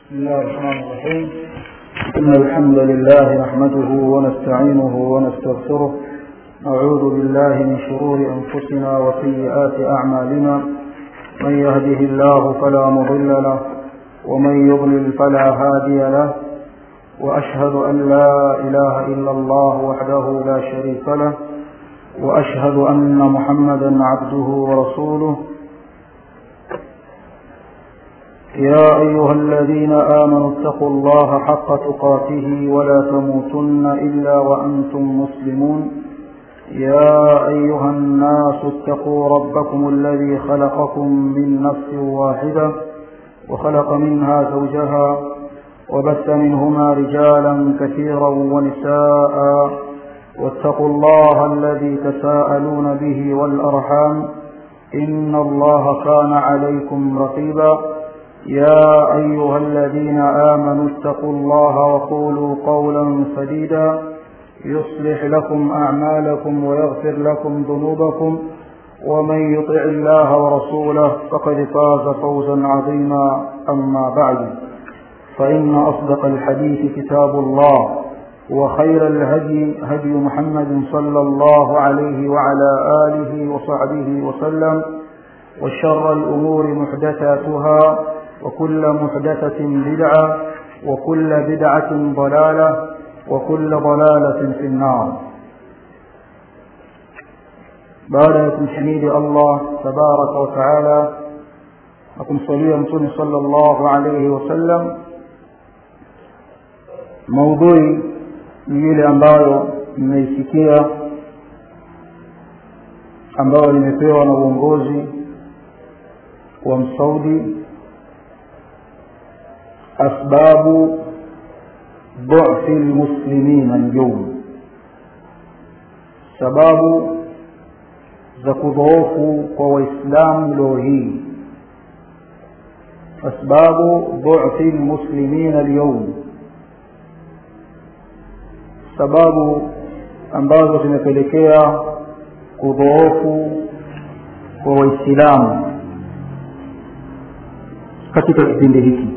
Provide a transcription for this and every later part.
بسم الله الرحمن الرحيم إن الحمد لله نحمده ونستعينه ونستغفره نعوذ بالله من شرور أنفسنا وسيئات أعمالنا من يهده الله فلا مضل له ومن يضلل فلا هادي له وأشهد أن لا إله إلا الله وحده لا شريك له وأشهد أن محمدا عبده ورسوله يا أيها الذين آمنوا اتقوا الله حق تقاته ولا تموتن إلا وأنتم مسلمون يا أيها الناس اتقوا ربكم الذي خلقكم من نفس واحدة وخلق منها زوجها وبث منهما رجالا كثيرا ونساء واتقوا الله الذي تساءلون به والأرحام إن الله كان عليكم رقيبا يا أيها الذين آمنوا اتقوا الله وقولوا قولا سديدا يصلح لكم أعمالكم ويغفر لكم ذنوبكم ومن يطع الله ورسوله فقد فاز فوزا عظيما أما بعد فإن أصدق الحديث كتاب الله وخير الهدي هدي محمد صلى الله عليه وعلى آله وصحبه وسلم وشر الأمور محدثاتها وكل محدثة بدعة وكل بدعة ضلالة وكل ضلالة في النار بعد تحميد الله تبارك وتعالى أكم صليا متون صلى الله عليه وسلم موضوعي ni ile ambayo mmeisikia ambayo limepewa na uongozi wa msaudi asbabu ضعف المسلمين اليوم sababu za kudhoofu kwa waislamu leo hii asbabu dhufi lmuslimina alyawm sababu ambazo zimepelekea kudhoofu kwa waislamu katika kipindi hiki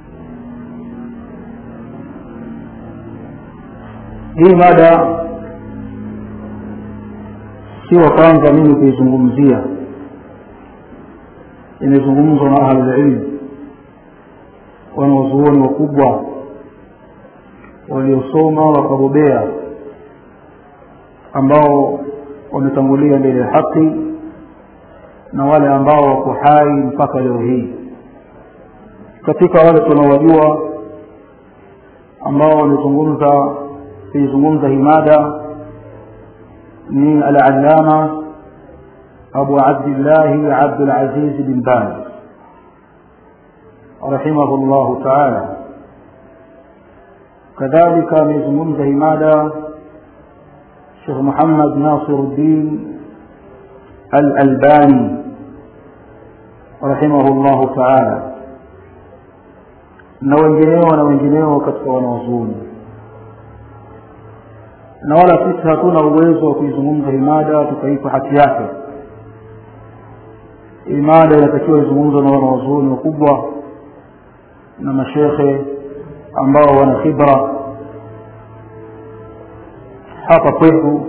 hii mada si wa kwanza mimi kuizungumzia imezungumzwa na ahlulilmu wanaozuoni wakubwa waliosoma wakabobea ambao wametangulia mbele ya haki na wale ambao wako hai mpaka leo hii katika wale tunaowajua ambao wamezungumza kuizungumza hii mada ni al-allama abu abdillahi abdulaziz bin baz rahimahu llahu taala kadhalika amezungumza hii mada shekh muhammad nasiruddin al-albani rahimahu llahu taala na wengineo na wengineo katika wanawazuoni na wala sisi hatuna uwezo wa kuizungumza imada tukaipa haki yake imada inatakiwa izungumzwa na wanawazuoni wakubwa na mashekhe ambao wana khibra hapa kwetu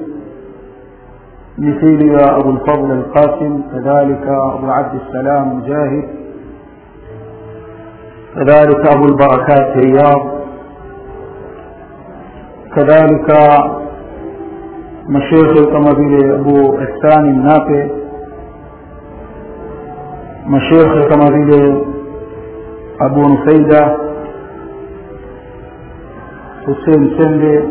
مثيل يا أبو الفضل القاسم كذلك أبو عبد السلام مجاهد كذلك أبو البركات رياض كذلك مشيخ كما vile Abu Ihsan Nape mashekhe kama vile Abu Nufaida Hussein Sembe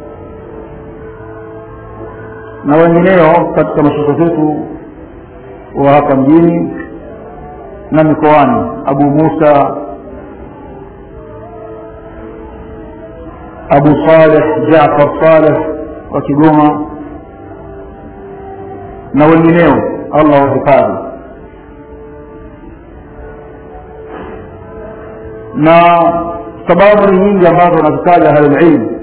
na wengineo katika mashekhe zetu wa hapa mjini na mikoani Abu Musa Abu Saleh Jaafar Saleh wa Kigoma na wengineo Allah wahifadhi na sababu ni nyingi ambazo wanazitaja ahlulilmu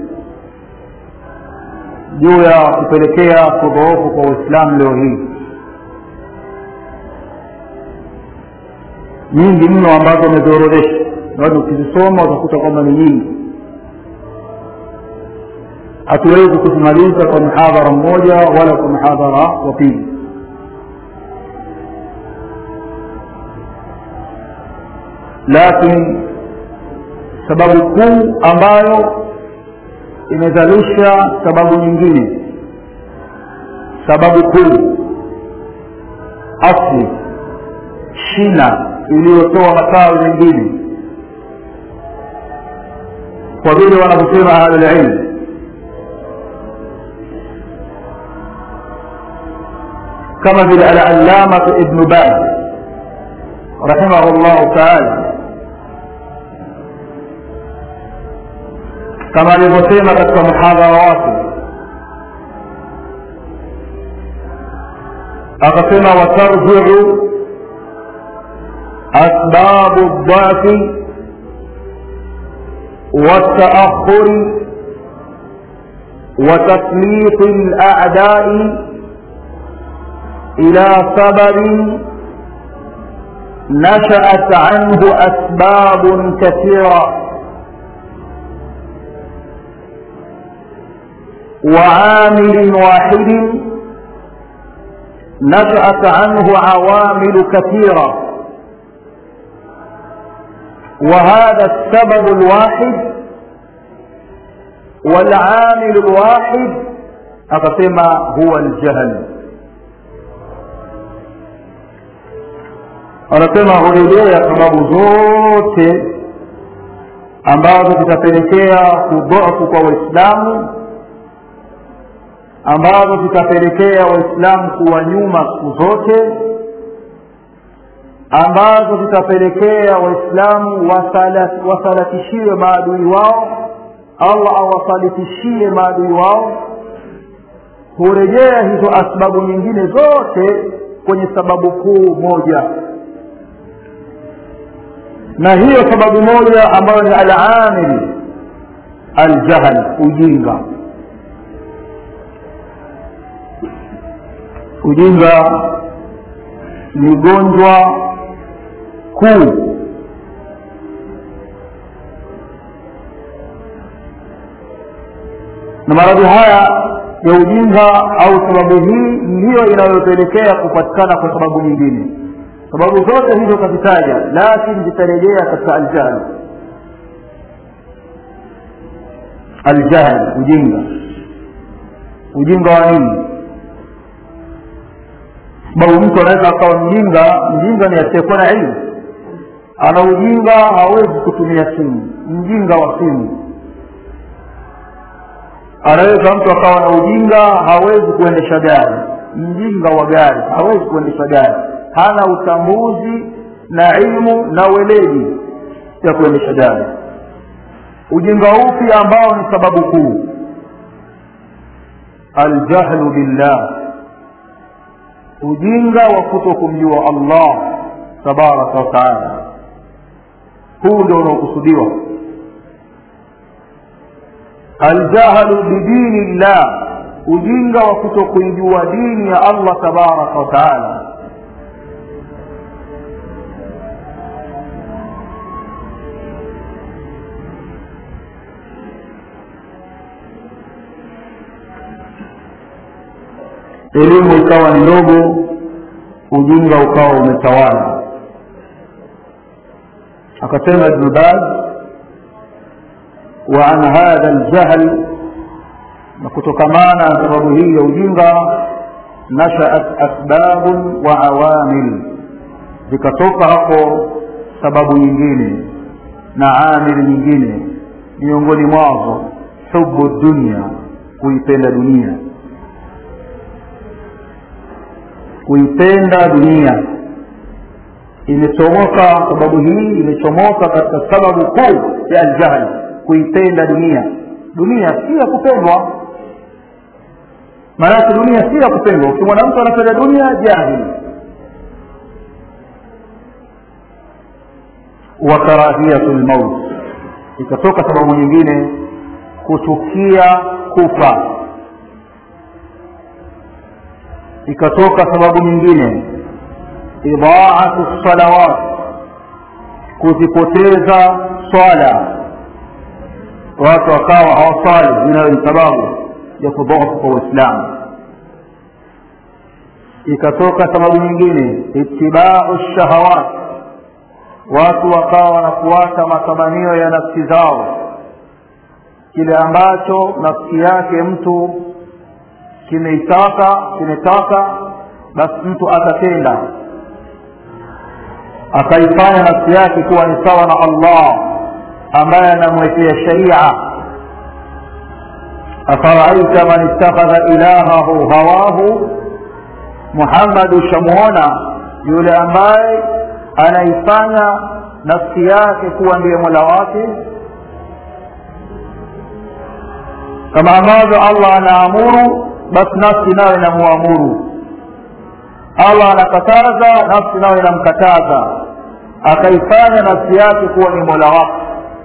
juu ya kupelekea kudhoofu kwa uislamu leo hii nyingi mno ambazo ameziorodhesha bado ukizisoma utakuta kwamba ni nyingi hatuwezi kuzimaliza kwa mhadhara mmoja wala kwa mhadhara wa pili lakini sababu kuu ambayo imezalisha sababu nyingine sababu kuu asli shina iliyotoa matawi mengine kwa vile wanavyosema ahlulilmu kama vile alallamatu ibnu baz rahimahu llahu taala kama alivyosema katika muhadhara wake akasema watarjiu asbabu dhafi والتأخر وتسليط الأعداء إلى سبب نشأت عنه أسباب كثيرة وعامل واحد نشأت عنه عوامل كثيرة وهذا السبب الواحد والعامل الواحد أقسم هو الجهل anasema hurejea sababu zote ambazo zitapelekea kudhofu kwa waislamu ambazo zitapelekea waislamu kuwa nyuma siku zote ambazo zitapelekea waislamu wasalatishiwe maadui wao allah awasalitishie maadui wao hurejea hizo asbabu nyingine zote kwenye sababu kuu moja na hiyo sababu moja ambayo ni alamili aljahl ujinga ujinga ni ugonjwa kuu na maradhi haya ya ujinga au sababu hii ndiyo inayopelekea kupatikana kwa sababu nyingine sababu zote hizo kazitaja lakini zitarejea katika aljahl aljahl ujinga ujinga wa nini sababu mtu anaweza akawa mjinga mjinga ni asiyekuwa na ilmu ana ujinga hawezi kutumia simu mjinga wa simu anaweza mtu akawa na ujinga hawezi kuendesha gari mjinga wa gari hawezi kuendesha gari hana utambuzi na ilmu na weledi ya kuendesha gari ujinga upi ambao ni sababu kuu aljahlu billah ujinga wa kuto kumjua allah tabaraka wa taala huu ndio unaokusudiwa aljahlu bidini llah ujinga wa kuto kuijua dini ya allah tabaraka wa taala elimu ikawa ni ndogo ujinga ukawa umetawala akasema ibnu baz وعن هذا الجهل نكتكمانا سبب هي ujinga نشأت أسباب وعوامل zikatoka hapo sababu nyingine na amili nyingine miongoni mwazo hubu dunia kuipenda dunia kuipenda dunia imechomoka sababu hii imechomoka katika sababu kuu ya aljahli kuipenda dunia dunia si ya kupendwa maanake dunia si ya kupendwa ukimwona mtu anapenda dunia jahili wa karahiyatu lmaut ikatoka sababu nyingine kuchukia kufa ikatoka sababu nyingine idaatu salawat kuzipoteza swala watu wakawa hawaswali inayo ni sababu ya kudhoofu kwa uislamu ikatoka sababu nyingine itibau shahawat watu wakawa wanafuata matamanio ya nafsi zao kile ambacho nafsi yake mtu kimeitaka kimetaka basi mtu atatenda akaifanya nafsi yake kuwa ni sawa na allah ambaye anamwekea sharia afaraaita man ittakhadha ilahahu hawahu muhammad ushamuona yule ambaye anaifanya nafsi yake kuwa ndiye mola wake kama ambavyo allah anaamuru basi nafsi nayo inamuamuru allah anakataza nafsi nayo inamkataza akaifanya nafsi yake kuwa ni mola wake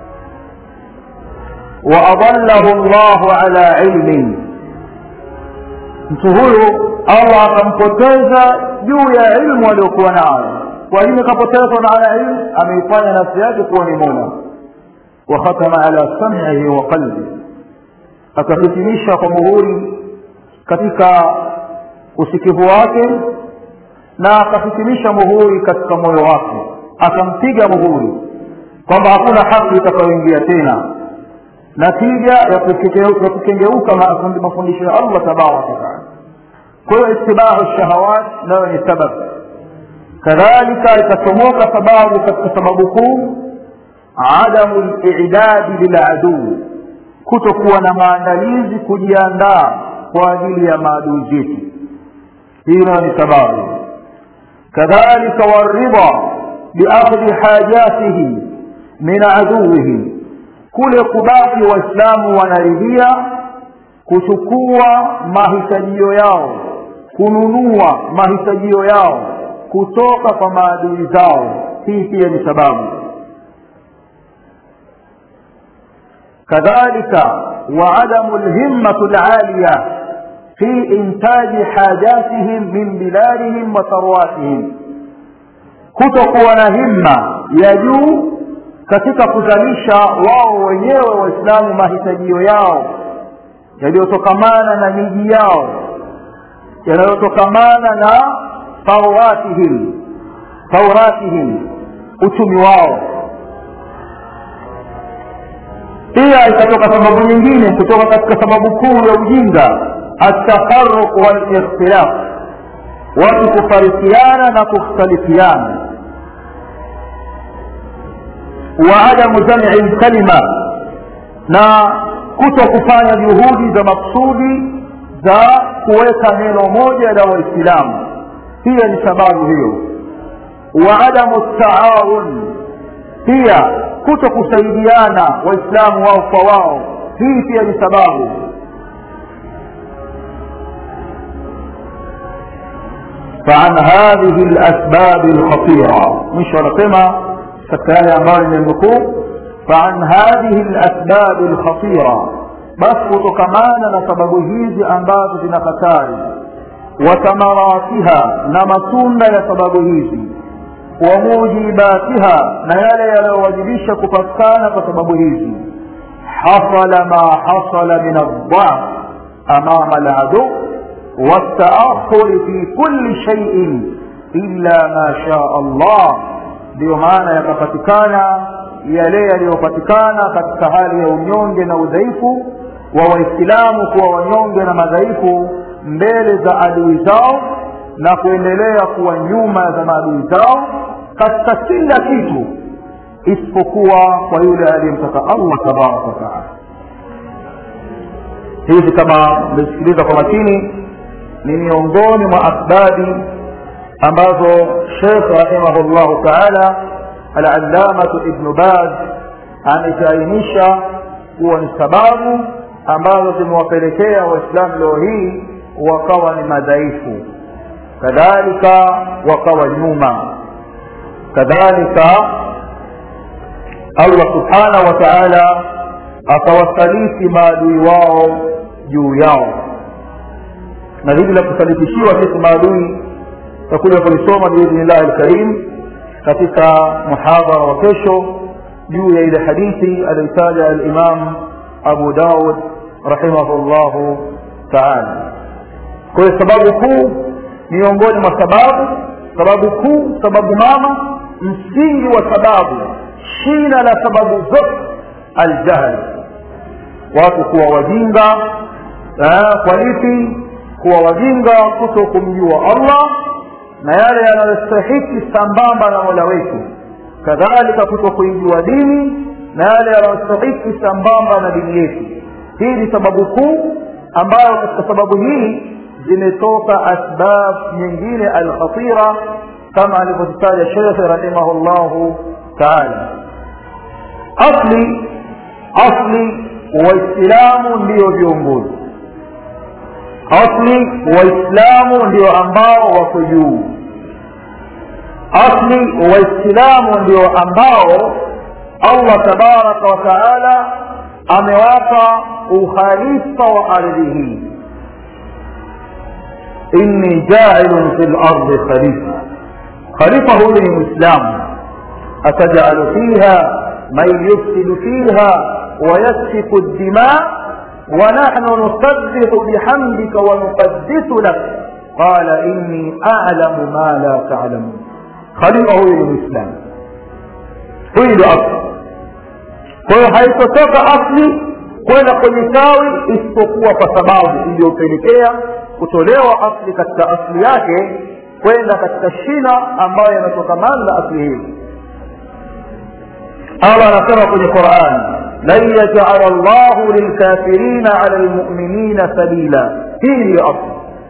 waadallahu llahu ala ilmin mtu huyu allah akampoteza juu ya ilmu aliyokuwa nayo kwa nini akapotezwa na ala ilmu ameifanya nafsi yake kuwa ni mola wakhatama ala samihi wa qalbi akahitimisha kwa muhuri katika usikivu wake na akahitimisha muhuri katika moyo wake akampiga muhuri kwamba hakuna haki itakayoingia tena natija ya kukengeuka mafundisho ya allah tabaraka wataala kwa hiyo istibahu shahawat nayo ni sabab kadhalika ikachomoka sababu katika sababu kuu adamu lidadi liladuu kutokuwa na maandalizi kujiandaa kwa ajili ya maadui zetu hii nayo ni sababu kadhalika waridha biakhdhi hajatihi min aduwihi kule kubaki waislamu wanaridhia kuchukua mahitajio yao kununua mahitajio yao kutoka kwa maadui zao hii pia ni sababu kadhalika وعدم الهمة العالية في إنتاج حاجاتهم من بلادهم وثرواتهم kutokuwa na himma ya juu katika kuzalisha wao wenyewe waislamu mahitajio yao yaliyotokamana na miji yao yanayotokamana na tauratihim tauratihim uchumi wao pia ikatoka sababu nyingine kutoka katika sababu kuu ya ujinga atafaruq walikhtilaf watu kufarikiana na kukhtalifiana wa adamu jam'i lkalima na kuto kufanya juhudi za maksudi za kuweka neno moja la waislamu pia ni sababu hiyo wa adamu taawun pia kuto kusaidiana waislamu wao kwa wao hii pia ni sababu فعن هذه الأسباب الخطيرة مش ونسمع سكان أمار من النقوب فعن هذه الأسباب الخطيرة بس كتكمانا نسبب هذه أنباب زنكتاري وثمراتها نمسون يسبب هذه وموجباتها نيالي يلوجبش كفتكان فسبب هذه حصل ما حصل من الضعف أمام العدو والتأخر في كل شيء إلا ما شاء الله ndio maana yakapatikana yale yaliyopatikana katika hali ya unyonge na udhaifu wa waislamu kuwa wanyonge na madhaifu mbele za adui zao na kuendelea kuwa nyuma za maadui zao katika kila kitu isipokuwa kwa yule aliyemtaka allah tabaraka wataala hizi kama mmesikiliza kwa makini ni miongoni mwa asbabi ambazo shekh rahimahullahu taala alallamatu ibnu baz ametainisha kuwa ni sababu ambazo zimewapelekea waislamu leo hii wakawa ni madhaifu kadhalika wakawa nyuma kadhalika allah subhanahu wa taala akawasaliti maadui wao juu yao na hili la kusalitishiwa sisi maadui takuja kulisoma biidhnillahi lkarim katika muhadhara wa kesho juu ya ile hadithi aliyotaja alimam abu daud rahimahullahu taala kwa hiyo sababu kuu miongoni mwa sababu sababu kuu sababu mama msingi wa sababu shina la sababu zote aljahli watu kuwa wajinga kwa lipi kuwa wajinga kuto kumjua allah na yale yanayostahiki sambamba na mola wetu kadhalika kuto kuijua dini na yale yanayostahiki sambamba na dini yetu hii ni sababu kuu ambayo katika sababu hii zimetoka asbab nyingine alkhatira kama alivyozitaja shekhe rahimahullahu taala asli asli waislamu ndiyo viongozi asli waislamu ndio ambao wako juu asli waislamu ndio ambao allah tabaraka wa taala amewapa ukhalifa wa ardhi hii inni jailun fi lardi khalifa khalifa huyu ni mwislamu atajalu fiha man yufsidu fiha ويسفك الدماء ونحن نسبح بحمدك ونقدس لك قال إني أعلم ما لا تعلمون خليفة هو الإسلام هو الأصل kwa hiyo haitotoka asli kwenda kwenye tawi isipokuwa kwa sababu iliyopelekea kutolewa asli katika asli yake kwenda katika shina ambayo yanatokamana na asli hiyo allah anasema kwenye qurani لن يجعل الله للكافرين على المؤمنين سبيلا هي الأصل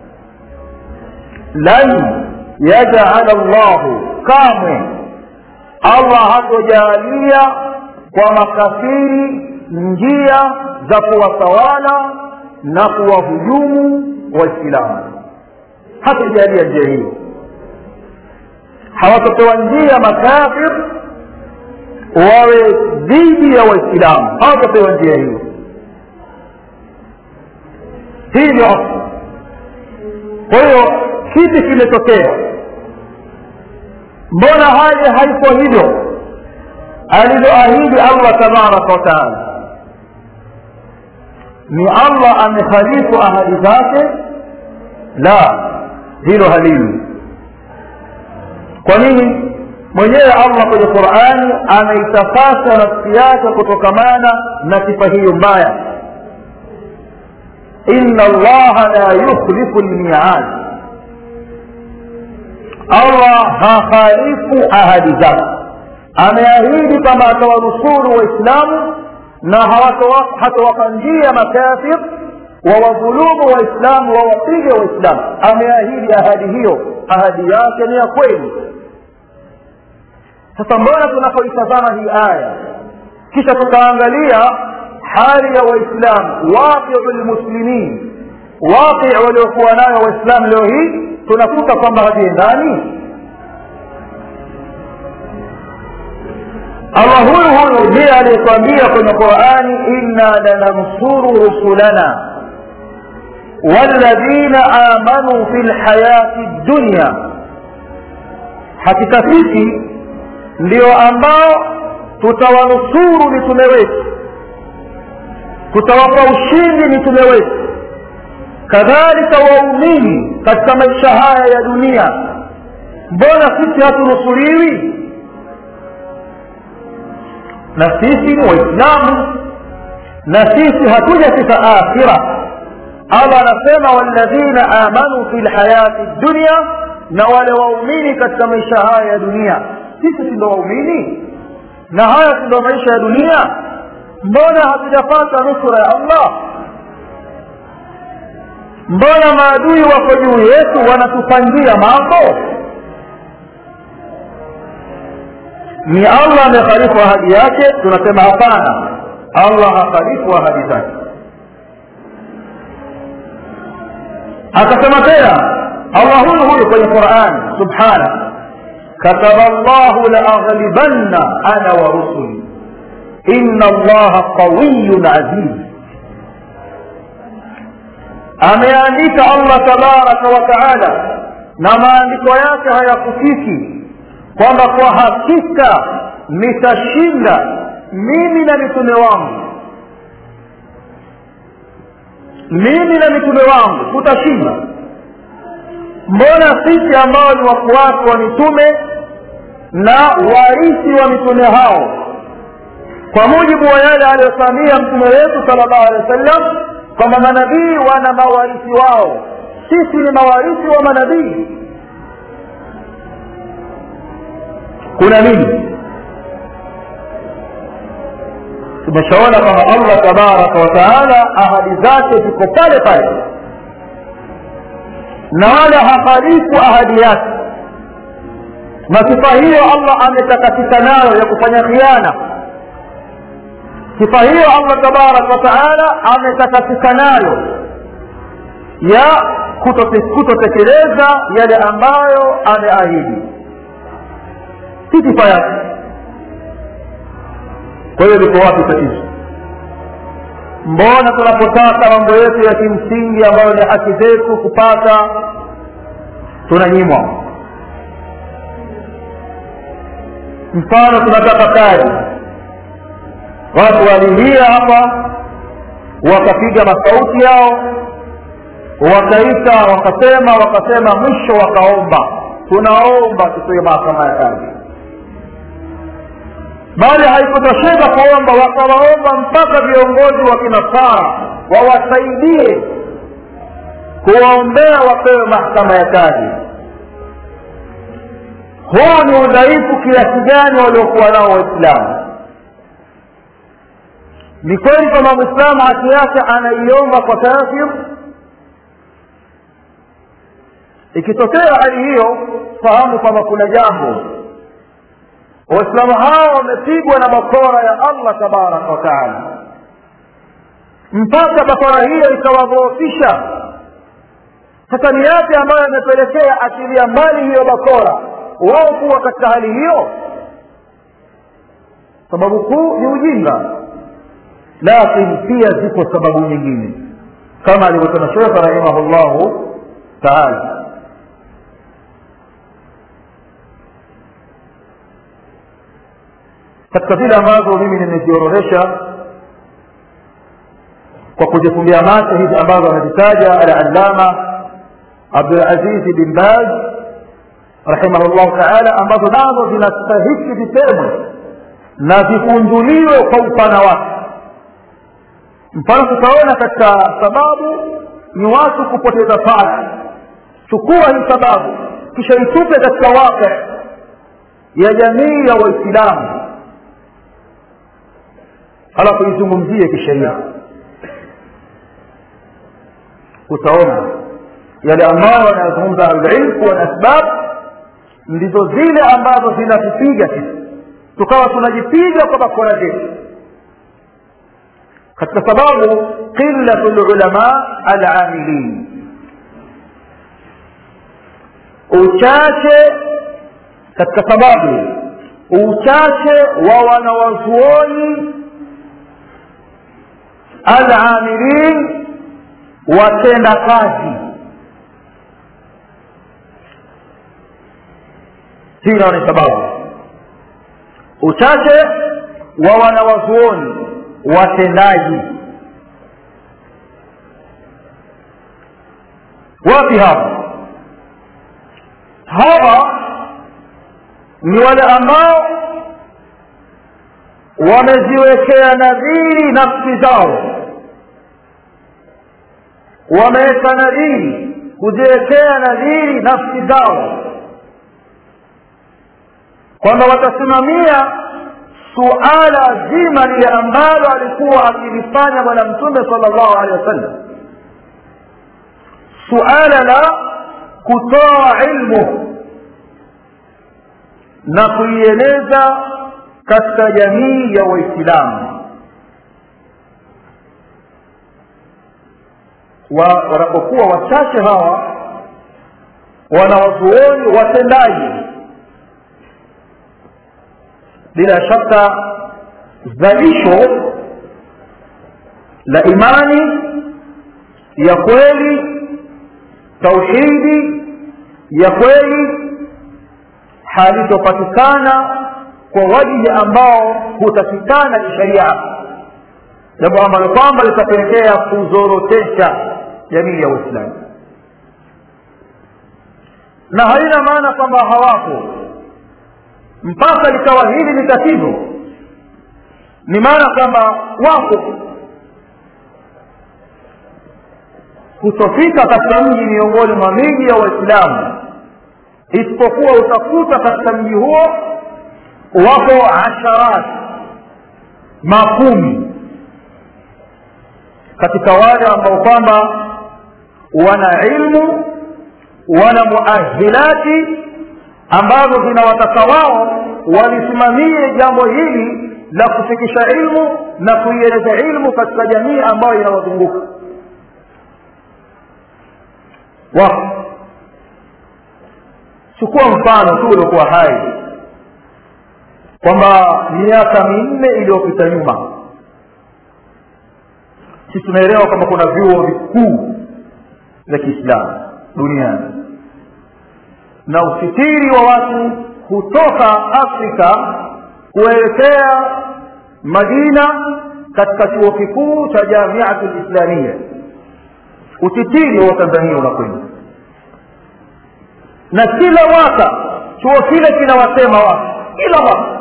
لن يجعل الله كامل الله hatojalia kwa makafiri njia za kuwatawala na kuwahujumu waislamu hatojalia njia hiyo hawatopewa njia makafir wawe dhidi ya waislamu hawatapewa njia hiyo hii ni asli kwa hiyo kipi kimetokea mbona hali haiko hivyo alivyoahidi allah tabaraka wataala ni allah amekhalifu ahadi zake la hilo halili kwa nini mwenyewe allah kwenye qurani anaitakasa nafsi yake kutokamana na sifa hiyo mbaya ina allaha la yukhlifu lmiad allah hakhalifu ahadi zake ameahidi kwamba atawanusuru waislamu na hatawapa njia makafir wawadhulumu waislamu wawapige waislamu ameahidi ahadi hiyo ahadi yake ni ya kweli sasa mbona tunapoitazama hii aya kisha tukaangalia hali ya waislamu waqiu lmuslimin waqi waliokuwa nayo waislamu leo hii tunakuta kwamba haviendani allah huyu huyu ndiye aliyetuambia kwenye qurani inna lanansuru rusulana walladhina amanuu fi lhayati dunya hakika sisi ndio ambao tutawanusuru mitume wetu tutawapa ushindi mitume wetu kadhalika waumini katika maisha haya ya dunia mbona sisi hatunusuriwi na sisi ni waislamu na sisi hatujafika akhira allah anasema walladhina amanu fi lhayati dunya na wale waumini katika maisha haya ya dunia sisi si ndo waumini na haya si ndo maisha ya dunia mbona hatujapata nusura ya allah mbona maadui wako juu yetu wanatupangia mambo ni allah amekhalifu ahadi yake tunasema hapana allah hakhalifu ahadi zake akasema tena allah huyu huyu kwenye qurani subhana kataba llahu laaghlibanna ana wa rusuli inna allaha qawiyun aziz ameandika allah tabaraka wa taala na maandiko yake hayakufiki kwamba kwa hakika nitashinda mimi na mitume wangu mimi na mitume wangu tutashinda mbona sisi ambao ni wafuasi wa mitume na warithi wa mitume hao kwa mujibu wa yale aliyosamia mtume wetu sala llahu alehi wa sallam kwamba manabii wana mawarithi wao sisi ni mawarithi wa manabii kuna nini tumeshaona kwamba allah tabaraka wataala ahadi zake ziko pale pale na wala hahalifu ahadi yake na sifa hiyo allah ametakasika nayo ya kufanya khiana sifa hiyo allah tabaraka wataala ametakasika nayo ya kutotekeleza yale ambayo ameahidi si sifa yake kwa hiyo liko wapi tatizo mbona tunapotaka mambo yetu ya kimsingi ambayo ni haki zetu kupata tunanyimwa mfano tunataka kazi watu walilia hapa wakapiga masauti yao wakaita wakasema wakasema mwisho wakaomba tunaomba tupewe mahakama ya kazi bali haikutosheka kuomba wakawaomba mpaka viongozi wa kinasara wawasaidie kuwaombea wapewe mahakama ya kazi huu ni udhaifu kiasi gani waliokuwa nao waislamu ni kweli kwamba mwislamu haki yake anaiomba kwa kafir ikitokea hali hiyo fahamu kwamba kuna jambo waislamu hao wamepigwa na bakora ya allah tabaraka wataala mpaka bakora hiyo ikawadhoofisha sasa ni yapi ambayo yamepelekea akilia mbali hiyo bakora wao kuwa katika hali hiyo sababu kuu ni ujinga lakini pia ziko sababu nyingine kama alivyosema shekhe rahimahullahu taala katika zile ambazo mimi nimeziorodhesha kwa kuzifumbia macho hizi ambazo amezitaja alalama abdulazizi bin baz rahimahullahu taala ambazo nazo zinastahiki zisemwe na zikunjuliwe kwa upana wake mfano tutaona katika sababu ni watu kupoteza pala chukua hii sababu kisha itupe katika wake ya jamii ya waislamu halafu izungumzie kisheria utaona yale ambayo wanayazungumza ahlulilm kuwa na asbab ndizo zile ambazo zinatupiga sisi tukawa tunajipiga kwa bakora zetu katika sababu qillatu lulama alamilin uchache katika sababu uchache wa wanawazuoni alamilin watenda kazi hii nao ni sababu uchache wa wanawazuoni watendaji wapi hapa hawa ni wale ambao wameziwekea nadhiri nafsi zao wameweka nadhiri kuziwekea nadhiri nafsi zao kwamba watasimamia suala zima lile ambalo alikuwa akilifanya bwana mtume sala llahu alehi wasallam suala la kutoa ilmu na kuieleza katika jamii ya waislamu wanapokuwa wachache hawa wanawazuoni watendaji bila shaka zalisho la imani ya kweli tauhidi ya kweli halitopatikana kwa wajihi ambao hutakikana kisheria jambo ambalo kwamba litapelekea kuzorotesha jamii ya uislamu na haina maana kwamba hawapo mpaka likawa hili ni tatizo ni maana kwamba wapo kutofika katika mji miongoni mwa miji ya waislamu isipokuwa utakuta katika mji huo wapo asharat makumi katika wale ambao kwamba wana ilmu wana muahilati ambazo zinawataka wao walisimamie jambo hili la kufikisha ilmu na kuieleza ilmu katika jamii ambayo inawazunguka wako chukua mfano tu uliokuwa hai kwamba miaka minne iliyopita nyuma sisi tunaelewa kwamba kuna vyuo vikuu vya kiislamu duniani na usitiri wa watu kutoka afrika kuelekea madina katika chuo kikuu cha jamiatu lislamia utitiri wa tanzania unakwenda na kila mwaka chuo kile kinawasema watu kila mwaka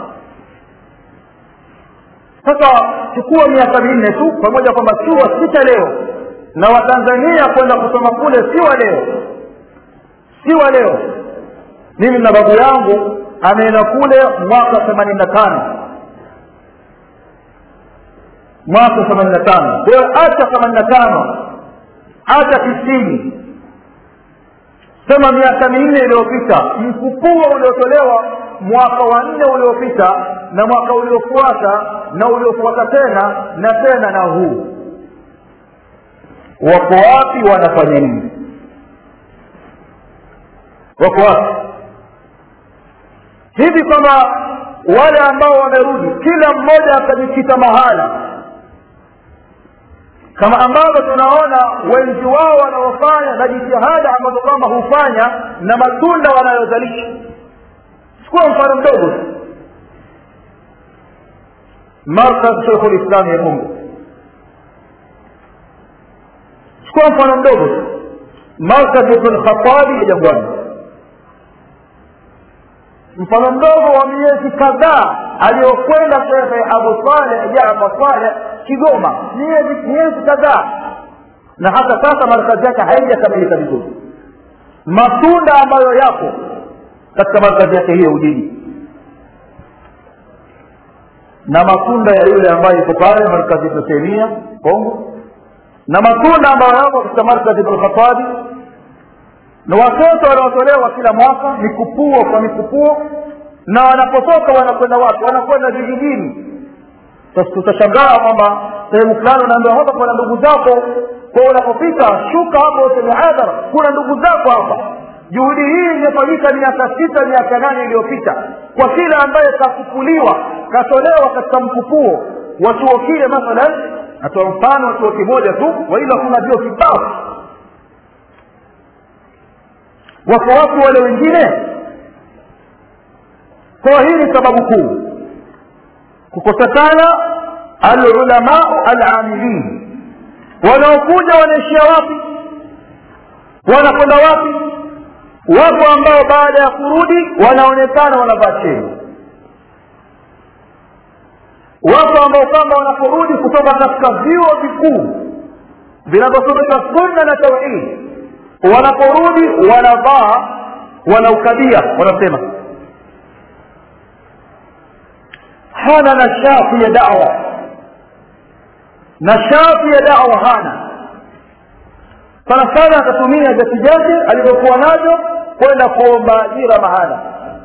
sasa chukua miaka minne tu pamoja kwamba chuo si cha leo na watanzania kwenda kusoma kule si wa leo si wa leo mimi na babu yangu ameenda kule mwaka themanini na tano mwaka themanini na tano kwa hiyo acha themanini na tano acha tisini sema miaka minne iliyopita mkupuo uliotolewa mwaka wa nne uliopita na mwaka uliofuata na uliofuata tena na tena na huu wako wapi wanafanya nini wako wapi hivi kwamba wale ambao wamerudi kila mmoja akajikita mahala kama ambavyo tunaona wenzi wao wanaofanya na jitihada ambazo kwamba hufanya na matunda wanayozalisha chukua mfano mdogo tu markaz shekhu lislami ya mungu chukua mfano mdogo tu markaz ibn khatabi ya jangwani mfano mdogo wa miezi kadhaa aliyokwenda shekhe abu saleh jafar saleh kigoma miezi miezi kadhaa na hata sasa markazi yake haijakamilika vizuri matunda ambayo yapo katika markazi yake hiyo ujiji na matunda ya yule ambaye yuko pale markazi ibn taimia kongo na matunda ambayo yapo katika markazi ibn khatabi na watoto wanaotolewa kila mwaka mikupuo kwa mikupuo na wanapotoka wanakwenda wapi wanakwenda vijijini sasa tutashangaa kwamba sehemu fulani unaambiwa hapa kuna ndugu zako kwa unapofika shuka hapo kwenye hadhara kuna ndugu zako hapa juhudi hii imefanyika miaka sita miaka nane iliyopita kwa kila ambaye kafukuliwa katolewa katika mkupuo wa chuo kile mathalan natoa mfano wa chuo kimoja tu waila kuna vio kibao wako watu wale wengine kwa hii ni sababu kuu kukosekana alulamau alamilin wanaokuja wanaishia wapi wanakwenda wapi wapo ambao baada ya kurudi wanaonekana wanavaa cheni wapo ambao kwamba wanaporudi kutoka katika vyuo vikuu vinavyosomesha sunna na tauhidi wanaporudi wanavaa wanaukabia wanasema hana nashafu ya dawa nashafu ya dawa hana sana sana atatumia vyeti vyake alivyokuwa navyo kwenda kuomba ajira mahala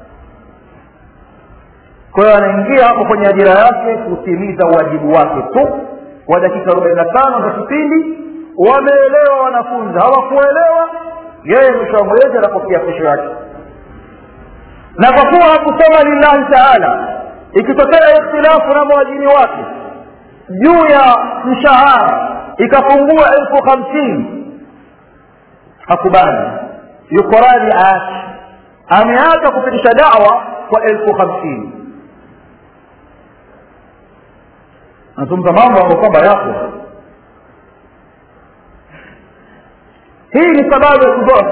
kwa hiyo anaingia hapo kwenye ajira yake kutimiza uwajibu wake tu wa dakika arobaini na tano za kipindi wameelewa wanafunzi hawakuelewa yeye mwisho wa mwezi anapokea kesho yake na kwa kuwa hakusoma lillahi taala ikitokea ikhtilafu na mwajiri wake juu ya mshahara ikapungua elfu hamsini hakubali yuko radhi aache ameacha kupitisha dawa kwa elfu hamsini nazungumza mambo ambayo kwamba yapo hii ni sababu ya kudhofu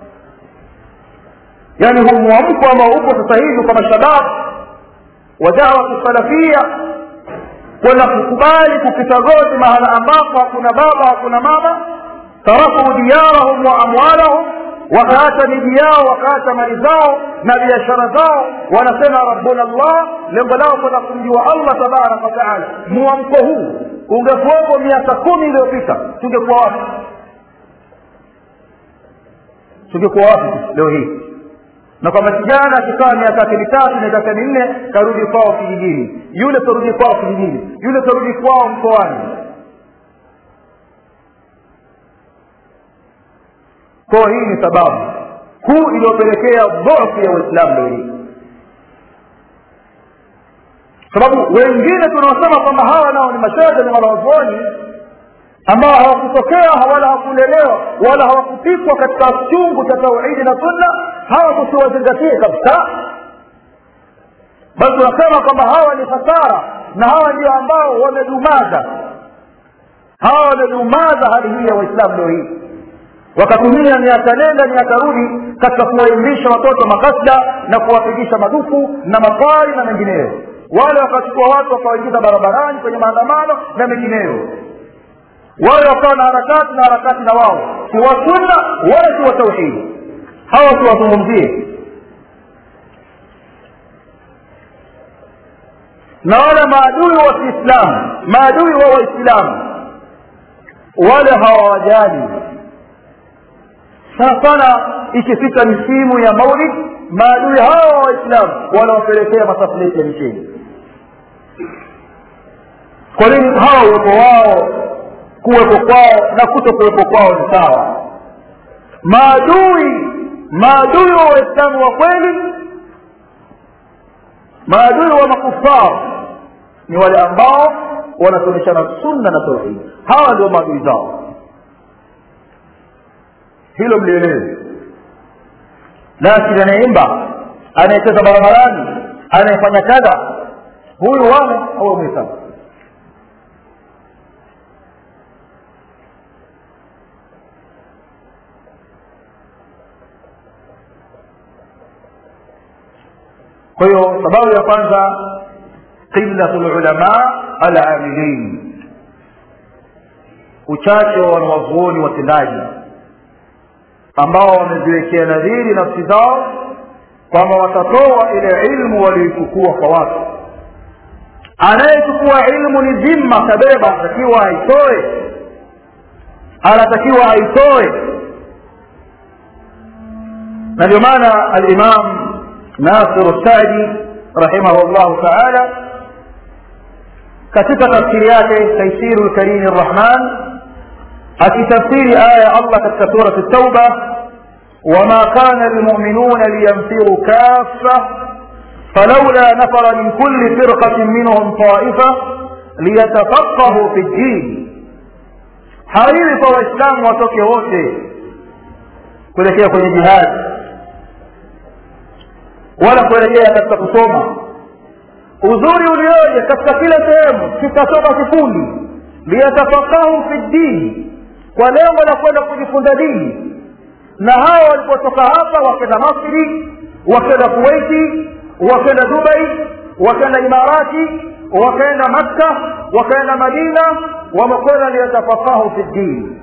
yaani huu mwamko ambao upo sasa hivi kwa mashabab wa dawatu salafia kwenda kukubali kukita goti mahala ambapo hakuna baba hakuna mama taraku diyarahum wa amwalahum wakaacha miji yao wakaacha mali zao na biashara zao wanasema rabbuna llah lengo lao kwenda kumjua allah tabaraka wataala mwamko huu ungekuwepo miaka kumi iliyopita tungekuwa wapi tungekuwa wapi leo hii na kwamba kijana akikaa miaka yake mitatu miaka minne karudi kwao kijijini yule karudi kwao kijijini yule karudi kwao mkoani kwa hii ni sababu kuu iliyopelekea dhofu ya uislamu leo hii sababu wengine tunaosema kwamba hawa nao ni mashehe ni wanaozuoni ambao hawakutokea wala hawakulelewa wala hawakupikwa katika chungu cha tauhidi na sunna hawa tusiwazingatie kabisa basi tunasema kwamba hawa ni hasara na hawa ndio ambao wamedumaza hawa wamedumaza hali hii ya waislamu leo hii wakatumia miaka nenda miaka rudi katika kuwaimbisha watoto makasda na kuwapigisha madufu na mafari na mengineyo wale wakachukua watu wakawaingiza barabarani kwenye maandamano na mengineyo wale wakawa na harakati na harakati na wao si wa sunna wala si wa tauhidi hawa siwazungumzie na wale maadui wa kiislamu maadui wa waislamu wale hawawajali sana sana ikifika misimu ya maulid maadui hawa wa waislamu wanawapelekea masafuleti ya micheni kwa nini hawa uwepo wao kuwepo kwao na kuto kuwepo kwao ni sawa maadui maadui wa waislamu wa kweli maadui wa makufar ni wale ambao wanasomeshana sunna na tauhidi hawa ndio maadui zao hilo mlielewe lakini anayeimba anayecheza barabarani anayefanya kadha huyu wana au mwislamu kwa hiyo sababu ya kwanza qillatu lulama alamilin uchache wa wanawazuoni watendaji ambao wameziwekea nadhiri nafsi zao kwamba watatoa ile ilmu walioichukua kwa watu anayechukua ilmu ni zimma kabeba anatakiwa aitoe anatakiwa aitoe na ndio maana alimam nasir sadi rahimahullahu taala katika tafsiri yake taisiru lkarimi rrahman akitafsiri aya ya allah katika surat tauba wama kana lmuminuna liyanfiru kafa فلولا نفر من كل فرقة منهم طائفة ليتفقهوا في الدين haiwi kwa waislamu watoke wote kuelekea kwenye jihadi wala kuelekea katika kusoma uzuri ulioje katika kila sehemu kikasoma kikundi liyatafakahu fi ddini kwa lengo la kwenda kujifunza dini na hawa walipotoka hapa wakenda masri wakenda kuwaiti wakenda dubai wakenda imarati wakaenda makka wakaenda madina wamekwenda liyatafakahu fi ddini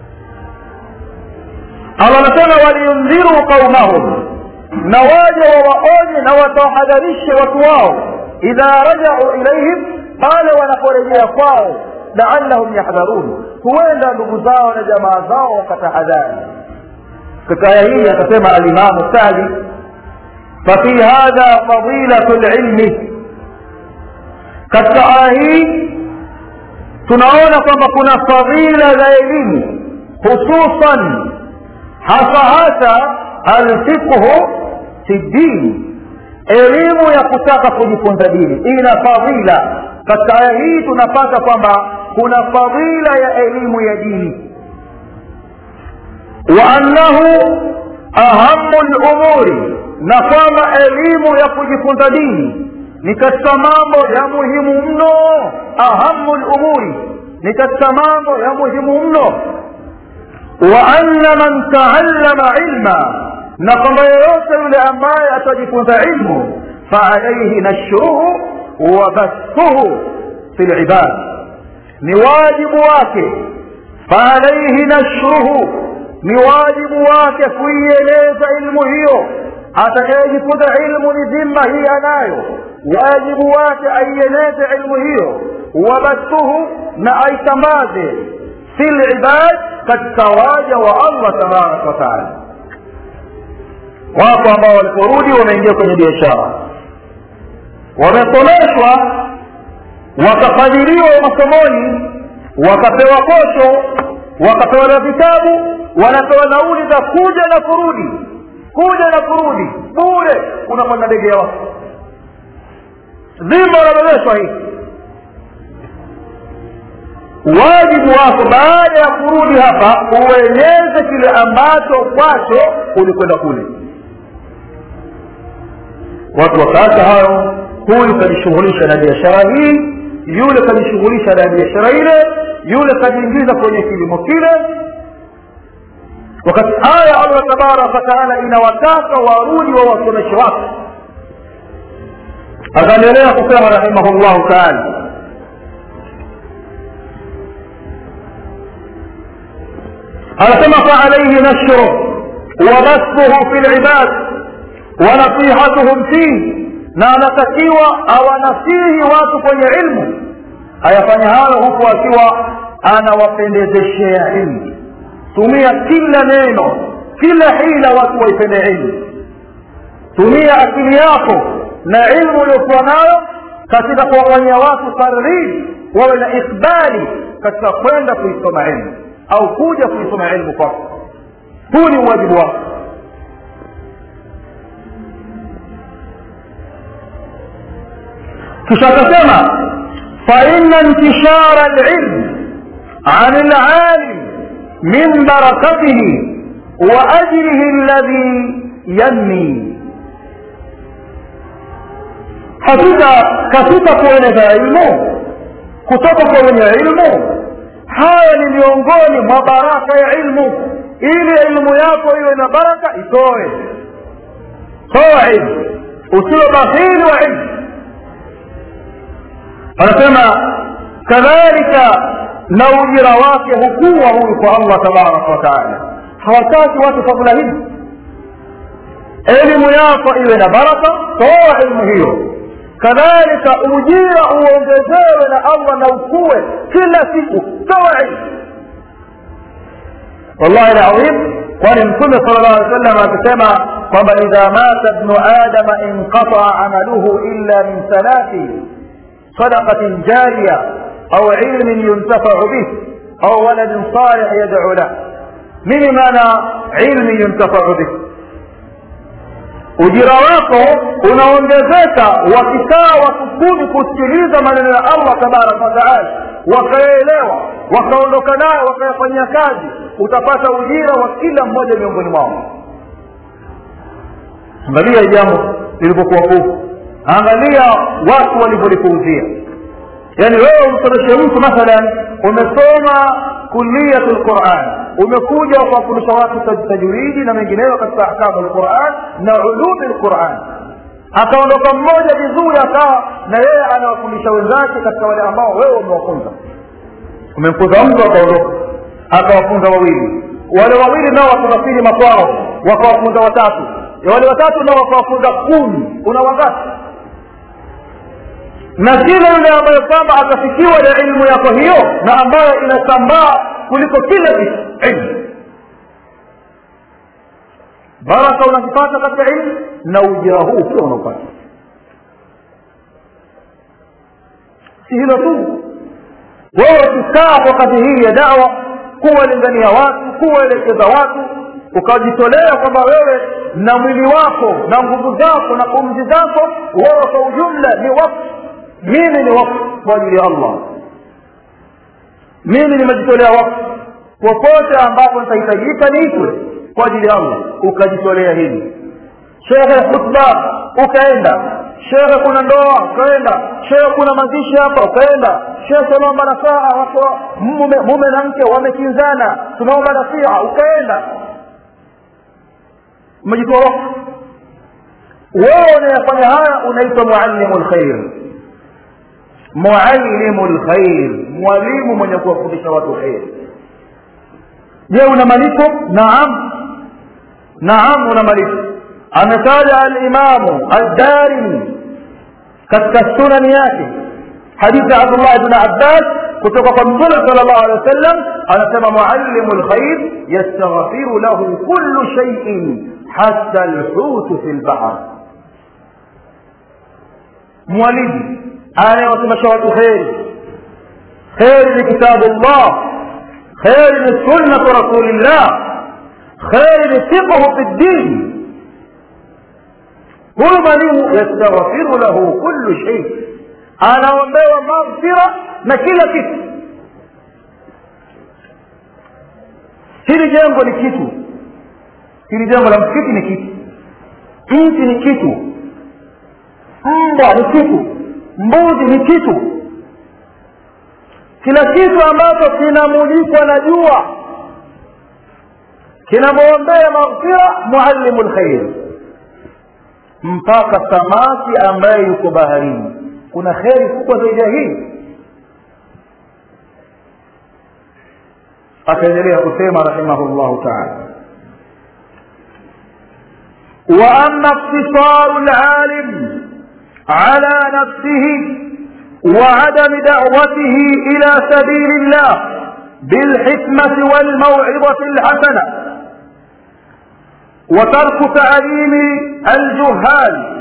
allah anasema waliyundhiru qaumahum na waje wawaonye na watawahadharishe watu wao idha rajau ilaihim pale wanaporejea kwao laallahum yahdharun huenda ndugu zao na jamaa zao wakatahadhari katika aya hii akasema alimamu sadi fafi hadha fadilatu lilmi katika aya hii tunaona kwamba kuna fadila za elimu hususan hasa hasa alfiqhu fi dini elimu ya kutaka kujifunza dini ina fadhila katika aya hii tunapata kwamba kuna fadhila ya elimu ya dini wa annahu ahamu lumuri na kwamba elimu ya kujifunza dini ni katika mambo ya muhimu mno ahamu lumuri ni katika mambo ya muhimu mno wa anna man taallama ilma na kwamba yeyote yule ambaye atajifunza ilmu faalaihi nashruhu wa bathuhu fi libad ni wajibu wake faalaihi nashruhu ni wajibu wake kuieleza ilmu hiyo atakayejifunza ilmu ni dhima hii anayo wajibu wake aieleze ilmu hiyo wabathuhu na aitambaze fi libad katika waja wa allah tabaraka wataala wapo ambao waliporudi wameingia kwenye biashara wamesomeshwa wakafadhiliwa masomoni wakapewa posho wakapewa na vitabu wanapewa nauli za kuja na kurudi kuja na kurudi bure unapanda ndege ya watu dhima unabebeshwa hii wajibu wako baada ya kurudi hapa ueleze kile ambacho kwacho ulikwenda kule watu wakaacha hayo huyu kajishughulisha na biashara hii yule kajishughulisha na biashara ile yule kajiingiza kwenye kilimo kile wakati aya allah tabaraka wataala inawataka warudi wa wasomeshe wake akaendelea kusema rahimahullahu taala anasema faalaihi nashruh wabathuhu fi libad wanasihatuhum fihi na anatakiwa awanasihi watu kwenye ilmu ayafanya hayo huku akiwa anawapendezeshea ilmu tumia kila neno kila hila watu waipende ilmu tumia akili yako na ilmu uliokuwa nayo katika kuwafanyia watu targhib wawe na ikbali katika kwenda kuisoma ilmu au kuja kuisoma ilmu kwako huu ni uwajibu wako kisha akasema faina intishara lilm an lalim min barakatihi wa ajrihi alladhi yanmi hakika katika kueneza ilmu kutoka kwa wenye ilmu haya ni miongoni mwa baraka ya ilmu ili ilmu yako iwe na baraka itoe toa ilmu usiwe bahili wa ilmu anasema kadhalika na ujira wake hukuwa huyu kwa allah tabaraka wataala hawataki watu fadhula hizi elimu yako iwe na baraka toa ilmu hiyo kadhalika ujira uongezewe na allah na ukue kila siku toa ilmu wallahi ladhim kwani mtume sala llah alih wasallam akisema kwamba idha mata bnu adama inqataa amaluhu illa min thalathi صدقة جارية أو علم ينتفع به أو ولد صالح يدعو له من معنى علم ينتفع به ujira wako unaongezeka wakikaa wakukumi kusikiliza maneno ya allah tabaraka wataala wakaelewa wakaondoka nayo wakayafanyia kazi utapata ujira wa kila mmoja miongoni mwao angalia jambo lilivyokuwa kuu angalia watu walivyolipuuzia yaani wewe umsomeshe mtu mathalan umesoma kuliyatu lquran umekuja kuwafundisha watu tajwidi na mengineyo katika ahkamu lquran na ulumi lquran akaondoka mmoja vizuri akawa na yeye anawafundisha wenzake katika wale ambao wewe umewafunza umemfunza mtu akaondoka akawafunza wawili wale wawili nao wakasafiri makwao wakawafunza watatu wale watatu nao wakawafunza kumi una wangapi na kila yule ambayo kwamba atafikiwa na ilmu yako hiyo na ambayo inasambaa kuliko kila kitu ilmu baraka unakipata katika ilmu na ujira huu pia unaopata si hilo tu wewe ukikaa kwa kazi hii ya dawa kuwalingania watu kuwaelekeza watu ukajitolea kwamba wewe na mwili wako na nguvu zako na pumzi zako wewe kwa ujumla ni wakfu mimi ni wakfu kwa ajili ya allah mimi nimejitolea wakfu popote ambapo nitahitajika niitwe kwa ajili ya allah ukajitolea hili shehe khutba ukaenda shehe kuna ndoa ukaenda shehe kuna mazishi hapa ukaenda shehe tunaomba nasaha watu mume, mume na mke wamekinzana tunaomba nasiha ukaenda umejitoa wakfu wewe unayefanya haya unaitwa muallimu lkhair muallimu lkhair mwalimu mwenye kuwafundisha watu kheri je una malipo naam naam una malipo ametaja alimamu aldarimi katika sunani yake hadithi ya abdullah bn abbas kutoka kwa mtume sala llahu alehi wa sallam anasema muallimu lkhair yastaghfiru lahu kullu shaiin hata lhutu fi lbahr mwalimu anayewasomesha watu kheri kheri ni kitabu llah kheri ni sunnatu rasulillah kheri ni fiqhu fi ddin huyu mwalimu yastaghfiru lahu kullu shay anaombewa maghfira na kila kitu hili jengo ni kitu hili jengo la msikiti ni kitu mti ni kitu mbwa ni kitu mbuzi ni kitu kila kitu ambacho kinamulikwa na jua kinamwombea maghfira muallimu lkhair mpaka samaki ambaye yuko baharini kuna kheri kubwa zaidi ya hii akaendelea kusema rahimahullahu taala واما اقتصار العالم على نفسه وعدم دعوته الى سبيل الله بالحكمه والموعظه الحسنه وترك تعليم الجهال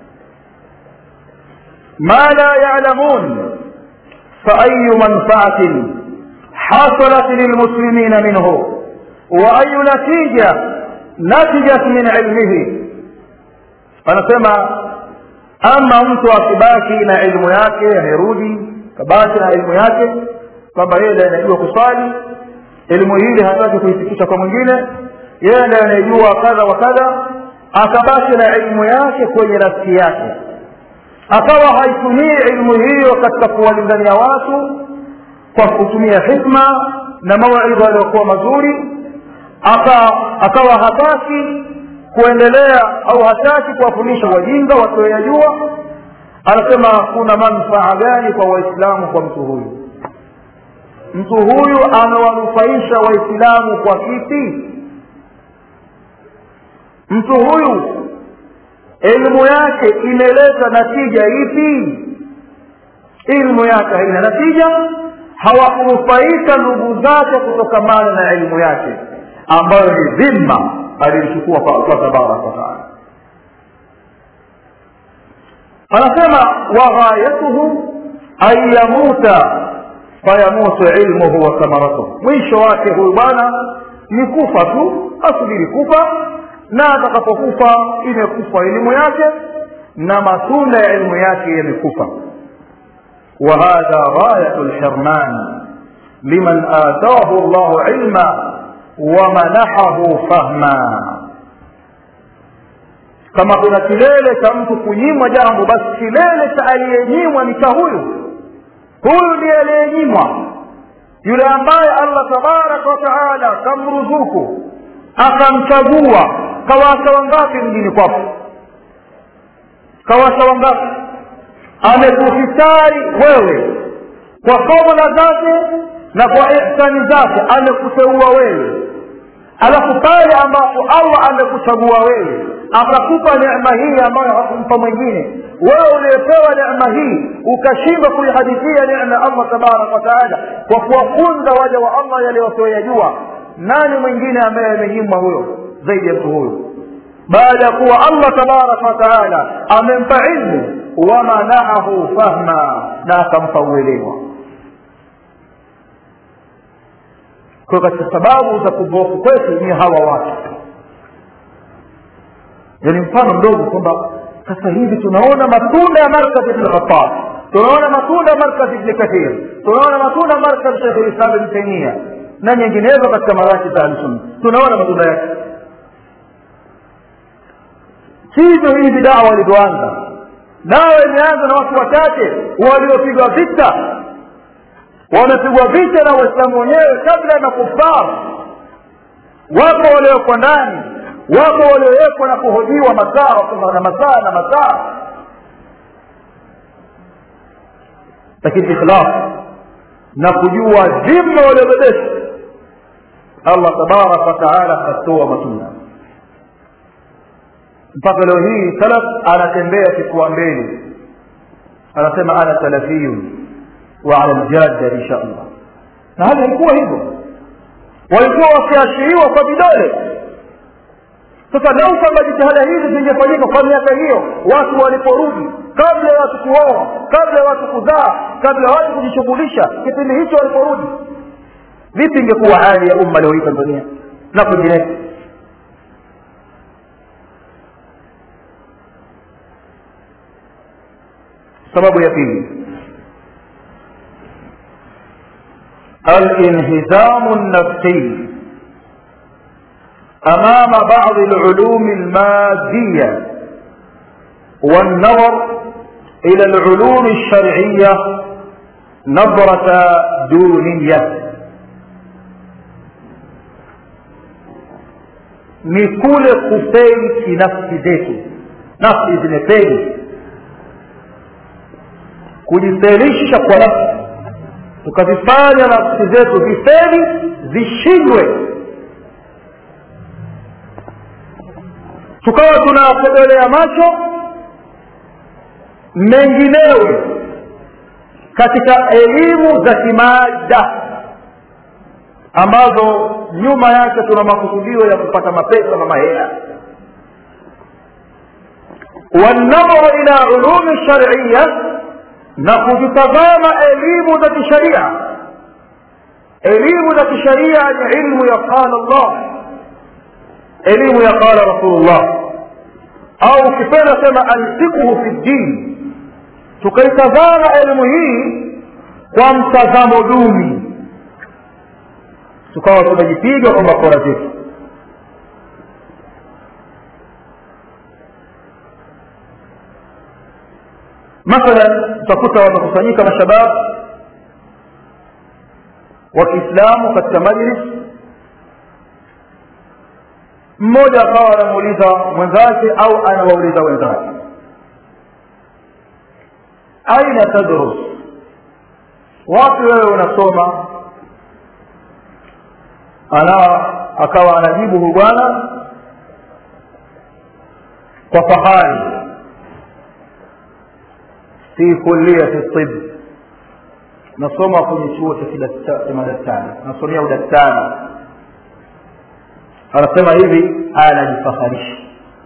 ما لا يعلمون فاي منفعه حصلت للمسلمين منه واي نتيجه نتجت من علمه anasema ama mtu akibaki na elimu yake amerudi kabaki na elimu yake kwamba yeye ndiye anajua kuswali elimu hili hataki kuifikisha kwa mwingine yeye ndiye anayejua kadha wa kadha akabaki na elimu yake kwenye nafsi yake akawa haitumii elimu hiyo katika kuwalingania watu kwa kutumia hikma na mawaidha yaliyokuwa mazuri aka akawa hataki kuendelea au hataki kuwafundisha wajinga wasioyajua anasema kuna manufaa gani kwa waislamu kwa mtu huyu mtu huyu amewanufaisha waislamu kwa kipi mtu huyu elimu yake imeleta natija ipi elimu yake haina natija hawakunufaika ndugu zake kutokamana na elimu yake ambayo ni dhima alilichukua kwa tabaraka wataala anasema waghayatuhu an yamuta fayamutu ilmuhu wa thamaratuhu mwisho wake huyu bwana ni kufa tu asubiri kufa na atakapokufa imekufa elimu yake na matunda ya elimu yake yamekufa وهذا غاية الحرمان لمن آتاه الله علما ومنحه فهما kama kuna kilele cha mtu kunyimwa jambo basi kilele cha aliyenyimwa ni cha huyu huyu ndiye aliyenyimwa yule ambaye allah tabaraka wa taala kamruzuku akamchagua kawasa wangapi mjini kwako kawasa wangapi amekufitari wewe kwa fadhila zake na kwa ihsani zake amekuteua wewe alafu pale ambapo allah amekuchagua wewe akakupa neema hii ambayo hakumpa mwingine wewe uliyepewa neema hii ukashindwa kuihadithia neema ya allah tabaraka wataala kwa kuwafunza waja wa allah yale wasioyajua nani mwingine ambaye amenyimwa huyo zaidi ya mtu huyo baada ya kuwa allah tabaraka wataala amempa ilmu wamanahahu fahma na akampa uelewa kwa katika sababu za kudhoofu kwetu ni hawa watu yani mfano mdogo kwamba sasa hivi tunaona matunda ya markaz ibn khattab tunaona matunda ya markaz ibn kathir tunaona matunda ya markaz shekh lislam ibn taimia na nyinginezo katika marakis ahlusunna tunaona matunda yake sivyo hivi dawa walivyoanza dawa imeanza na watu wachache waliopigwa vita wamepigwa vita na waislamu wenyewe kabla ya makufar wapo waliowekwa ndani wapo waliowekwa na kuhojiwa masaa na masaa na masaa lakini ikhlas na kujua dhima waliobebesha allah tabaraka wataala akatoa matunda mpaka leo hii salaf anatembea kifua mbele anasema ana salafiyun wa ala ljadda insha allah na hali haikuwa hivyo walikuwa wakiashiriwa kwa vidole sasa lau kwamba jitihada hizi zingefanyika kwa miaka hiyo watu waliporudi kabla ya watu kuoa kabla ya watu kuzaa kabla ya watu kujishughulisha kipindi hicho waliporudi vipi ingekuwa hali ya umma leo hii tanzania na kwingineko sababu ya pili الانهزام النفسي امام بعض العلوم الماديه والنظر الى العلوم الشرعيه نظره دونيه ni kule kufeli kinafsi zetu nafsi zimefeli kujifelisha kwa nafsi tukazifanya nafsi zetu zifeli zishindwe tukawa tunakodolea macho menginewe katika elimu za kimada ambazo nyuma yake tuna makusudio ya kupata mapesa na mahela والنظر الى علوم الشرعيه na kuzitazama elimu za kisharia elimu za kisharia ni ilmu ya qala llah elimu ya qala rasulullah au ukipenda sema alfiqhu fi ddin tukaitazama elimu hii kwa mtazamo duni tukawa tunajipiga kwa bakora zetu mathalan utakuta wamekusanyika mashabab wa kiislamu katika majlis mmoja akawa anamuuliza mwenzake au anawauliza wenzake aina tadrus wapi wewe unasoma ana akawa anajibu huyu bwana kwa fahari fi kulliyati tib nasoma kwenye chuo cha madaktari nasomea udaktari anasema hivi anajifaharisha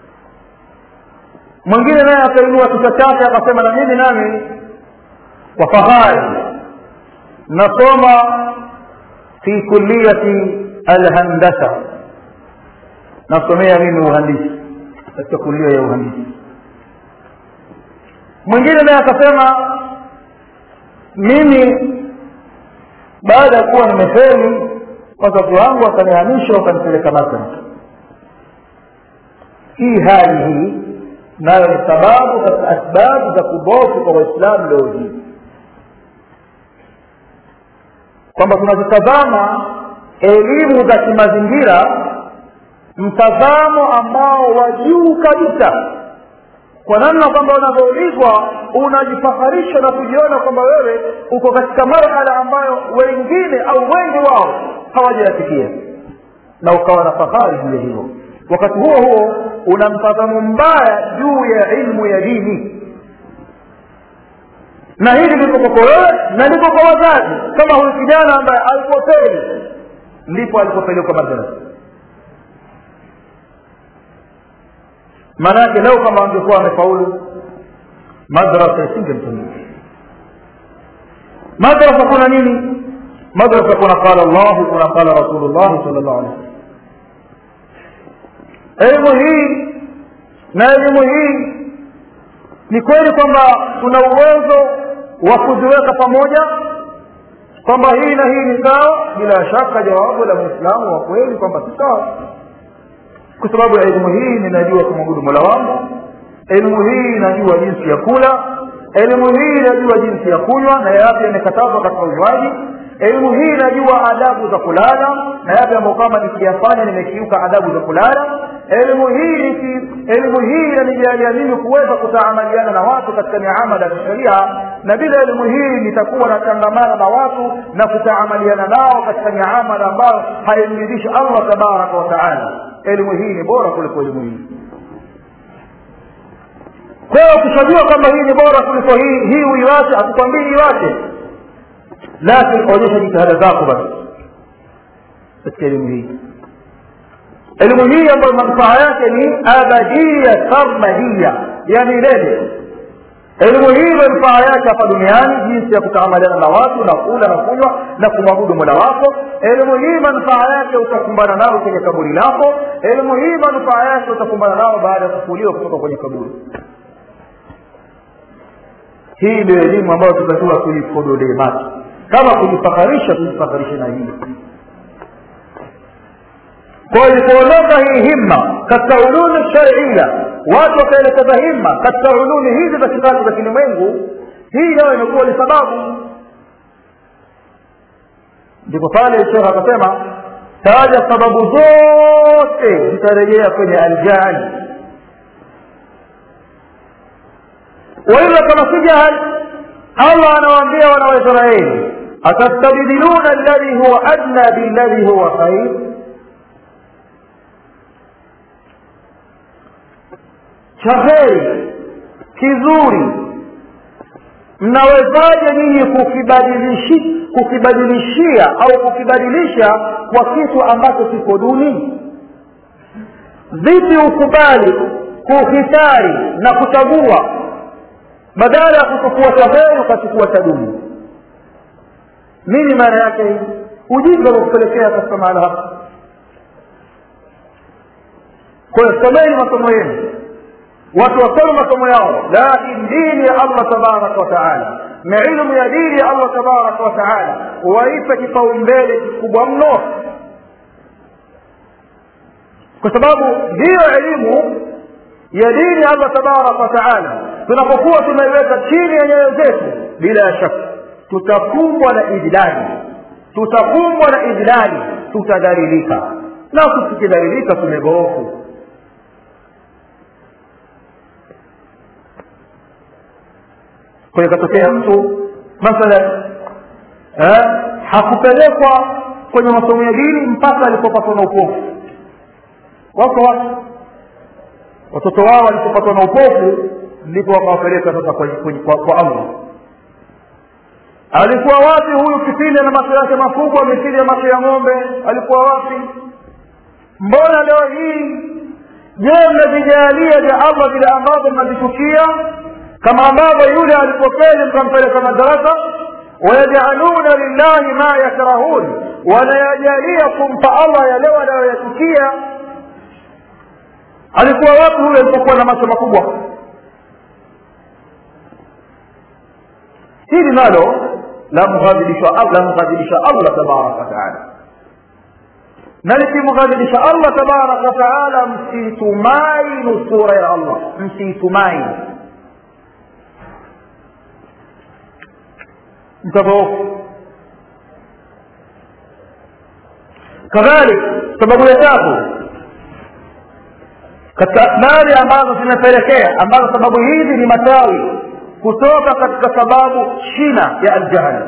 mwingine naye akainua kichwa chake akasema na mimi nami kwa fahari nasoma fi kulliyati alhandasa nasomea mimi uhandisi katika kulia ya uhandisi mwingine naye akasema mimi baada ya kuwa nimefeli wazazi wangu wakanihamisha wakanipeleka makka hii hali hii nayo ni sababu katika asbabu za kubofu kwa waislamu leo hii kwamba tunazitazama elimu za kimazingira mtazamo ambao wa juu kabisa kwa namna kwamba unavyoulizwa unajifaharisha na kujiona kwamba wewe uko katika marhala ambayo wengine au wengi wao hawajayafikia na ukawa na fahari juu ya hilo wakati huo huo una mtazamo mbaya juu ya ilmu ya dini na hili liko kwako wewe na liko kwa wazazi kama huyu kijana ambaye alipofeli ndipo alipopelekwa madrasa maana yake leo kama angekuwa amefaulu madrasa isingemtumia madrasa kuna nini madrasa kuna qala llahu kuna qala rasulullahi sal llahu alih elimu hii na elimu hii ni kweli kwamba tuna uwezo wa kuziweka pamoja kwamba hii na hii ni sawa bila shaka jawabu la mwislamu wa kweli kwamba si sawa kwa sababu ya elimu hii ninajua kumwabudu mola wangu elimu hii inajua jinsi ya kula elimu hii inajua jinsi ya kunywa na yapi yamekatazwa katika unywaji elimu hii inajua adabu za kulala na yapi ambayo kama nikiyafanya nimekiuka adabu za kulala elimu hii niki, elimu hii inanijalia mimi kuweza kutaamaliana na watu katika miamala ya kisheria na bila elimu hii nitakuwa natangamana na watu na kutaamaliana nao katika miamala ambayo haimridhishi allah tabaraka wa taala elimu hii ni bora kuliko elimu hii kwa hiyo ukishajua kwamba hii ni bora kuliko hii hii uiwache hatukwambii iwache lakini onyesha jitihada zako basi katika elimu hii elimu hii ambayo manufaa yake ni abadia sarmadia ya milele elimu hii manufaa yake hapa duniani jinsi ya kutaamaliana na watu na kula na kunywa na kumwabudu mola wako elimu hii manufaa yake utakumbana nao kwenye kaburi lako elimu hii manufaa yake utakumbana nao baada ya kufuliwa kutoka kwenye kaburi hii ndio elimu ambayo tunatakiwa tuipodolee macho kama kujifakharisha tujifakharishe na hii kwa ilipoondoka hii himma katika ulumi sharia watu wakaelekeza himma katika ulumi hizi za kitabu za kilimwengu hii nayo imekuwa ni sababu ndipo pale shekh akasema taja sababu zote zitarejea kwenye aljahali waila kama si jahali allah anawaambia wana waisraeli atastabdiluna alladhi huwa adna billadhi huwa khair cha heri kizuri mnawezaje nyinyi kukibadilishi kukibadilishia au kukibadilisha kwa kitu ambacho kiko duni vipi ukubali kuhitari na kuchagua badala ya kuchukua cha heri ukachukua cha duni nini maana yake hii ujinga ukupelekea katika mahala hapa kwa hiyo someni masomo yenu watu wasome masomo yao lakini dini ya allah tabaraka wataala na ilmu ya dini ya allah tabaraka wataala waipe kipaumbele kikubwa mno kwa sababu ndiyo elimu ya dini ya allah tabaraka wataala tunapokuwa tumeiweka chini ya nyayo zetu bila ya shaka tutakumbwa na idlali tutakumbwa na idlali tutadhalilika na tukidhalilika tumegoofu kwa hiyo ikatokea mtu mathalan eh, hakupelekwa kwenye masomo ya dini mpaka alipopatwa na upofu wako watu watoto wao walipopatwa na upofu ndipo wakawapeleka sasa kwa, kwa, kwa allah alikuwa wapi huyu kipindi na macho yake makubwa mithili ya macho ya ng'ombe alikuwa wapi mbona leo hii je mnavijalia vya allah vile ambavyo mnavichukia kama ambavyo yule alipofeli mkampeleka madarasa wayajaluna lillahi ma yakrahun wanayajalia kumpa allah yale wanayoyachukia alikuwa wapi huyo alipokuwa na macho makubwa hili nalo lamghadhibisha allah tabaraka wataala na likimghadhibisha allah tabaraka wataala msiitumai nusura ya allah msiitumai mtadhoofu kadhalik sababu ya tatu katika asbari ambazo zimepelekea ambazo sababu hizi ni matawi kutoka katika sababu shina ya aljahli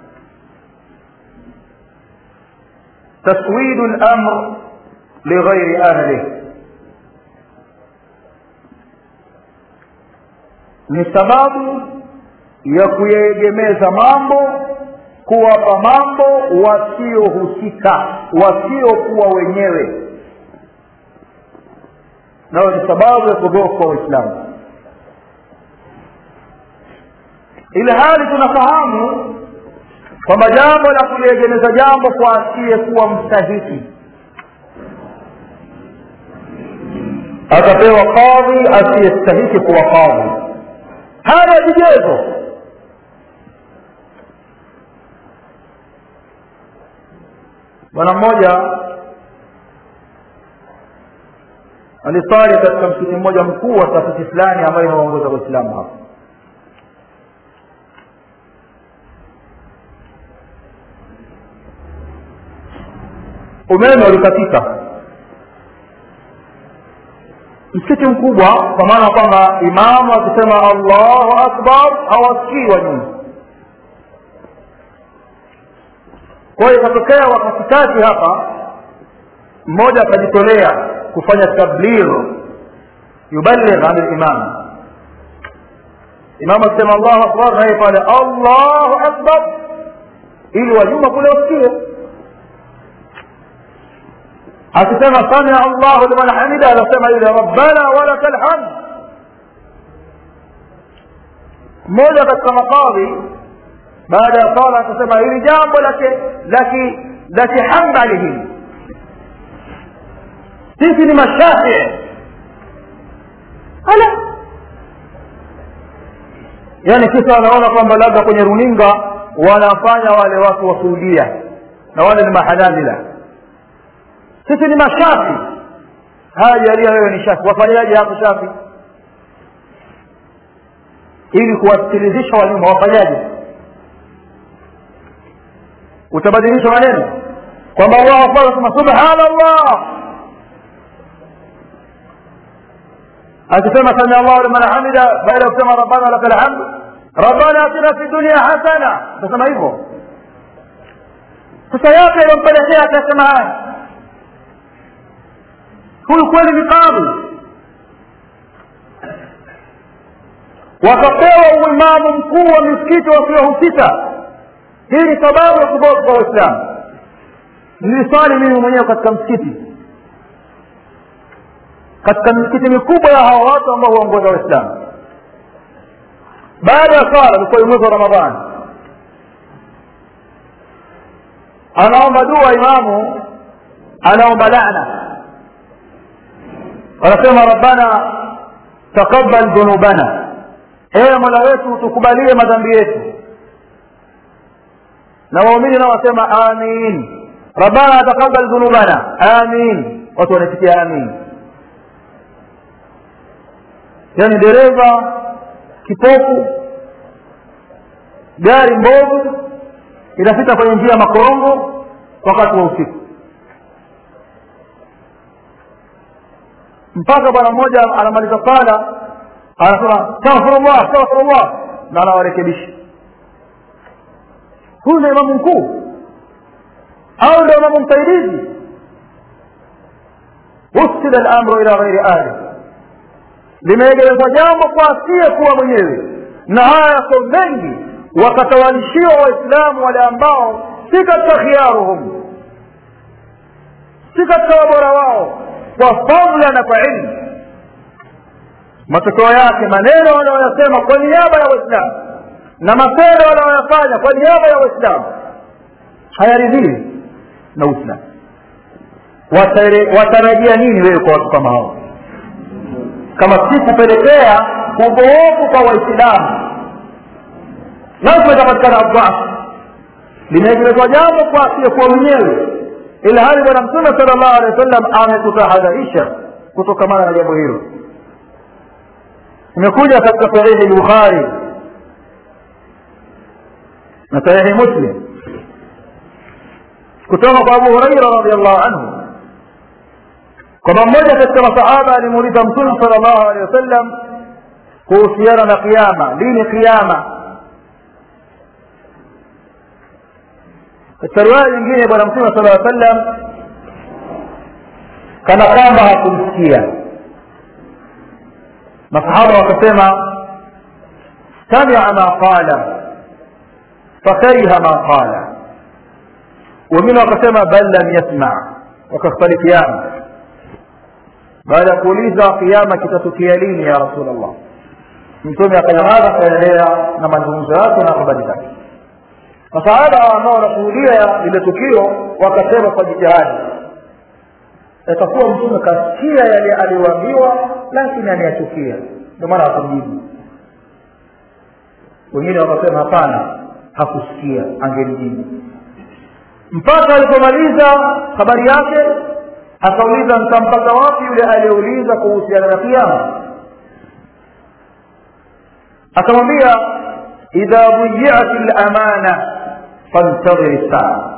taswidu lamr lighairi ahlih ni sababu ya kuyaegemeza mambo kuwapa mambo wasiohusika wasiokuwa wenyewe nayo ni sababu ya kudhofu kwa waislamu ili hali tunafahamu kwamba jambo la kuliegemeza jambo kwa asiyekuwa mstahiki atapewa kadhi asiyestahiki kuwa kadhi hana vigezo bwana mmoja alisali katika msikiti mmoja mkuu wa taasisi fulani ambayo inawaongoza waislamu hapa umeme ulikatika msikiti mkubwa kwa maana kwamba imamu akisema allahu akbar hawasikii wa nyuma kwa hiyo ikatokea wakatikati hapa mmoja akajitolea kufanya tabligh yuballigh an limam imamu akisema allahu akbar naye pale allahu akbar ili wanyuma kule wasikie akisema samia allahu liman hamida anasema yule rabbana walaka lhamd mmoja katika makadhi baada ya sala akasema hili jambo la kihambali hili sisi ni mashafii ala yaani kisa wanaona kwamba labda kwenye runinga wanafanya wale watu wa suudia na wale ni mahanabila sisi ni mashafi haya jalia wewe ni shafi wafanyaje hapo shafi ili kuwasikilizisha wanyuma wafanyaje utabadilisha maneno kwamba allahu akbar asema subhanallah akisema samia allahu liman hamida baada ya kusema rabbana laka lhamd rabbana atina fi dunia hasana utasema hivyo sasa yote iliyompelekea akasema haya huyu kweli ni kadhi wakapewa uimamu mkuu wa misikiti wasiohusika hii ni sababu ya kuboka kwa waislamu niliswali mimi mwenyewe katika msikiti katika misikiti mikubwa ya hawa watu ambao huongoza waislamu baada ya swala ilikuwa mwezi wa ramadhani anaomba dua imamu anaomba lana wanasema rabbana taqabbal dhunubana ewe mola wetu tukubalie madhambi yetu na waumini nao wasema amin rabbana taqabbal dhunubana amin watu wanaitikia amin yaani dereva kipofu gari mbovu inapita kwenye njia ya makorongo wakati wa usiku mpaka bwana mmoja anamaliza sala anasema astaghfirullah astaghfirullah na anawarekebisha huyu ndio imamu mkuu au ndio imamu msaidizi usila lamru ila ghairi ahli limeegelezwa jambo kwa asiye kuwa mwenyewe na haya yako mengi wakatawalishiwa waislamu wale ambao si katika khiyaruhum si katika wabora wao kwa fadla na kwa ilmu matokeo yake maneno wanayoyasema kwa niaba ya waislamu na matendo wanayoyafanya kwa niaba ya waislamu hayaridhii na uislamu watarajia nini wewe kwa watu kama hao kama si kupelekea udhoofu kwa waislamu lazima itapatikana adhafu limeegelezwa jambo kwa asiyekuwa mwenyewe ila hali bwana mtume sala llahu alehi wa sallam ametutahadharisha kutokamana na jambo hilo imekuja katika sahihi lbukhari na sahihi muslim kutoka kwa abu huraira radiallahu anhu kwamba mmoja katika masahaba alimuuliza mtume sala llahu alehi wasallam kuhusiana na kiama lini kiama katika riwaya nyingine bwana mtume sala aa sallam kana kwamba hakumsikia masahaba wakasema samia ma qala fakariha ma qala wengine wakasema bal lam yasma wakakhtalifiana baada ya kuuliza kiama kitatukia lini ya rasul allah mtume akanyamaza akaendelea na mazungumzo yake na habari zake masahaba ambao wanashuhudia lile tukio wakasema kwa jitihadi itakuwa mtume kasikia yale aliyoambiwa lakini anayachukia ndio maana hakumjibu wengine wakasema hapana hakusikia angemjibu mpaka alipomaliza habari yake akauliza nitampata wapi yule aliyeuliza kuhusiana na kiama akamwambia idha buyiat lamana fantadhir saa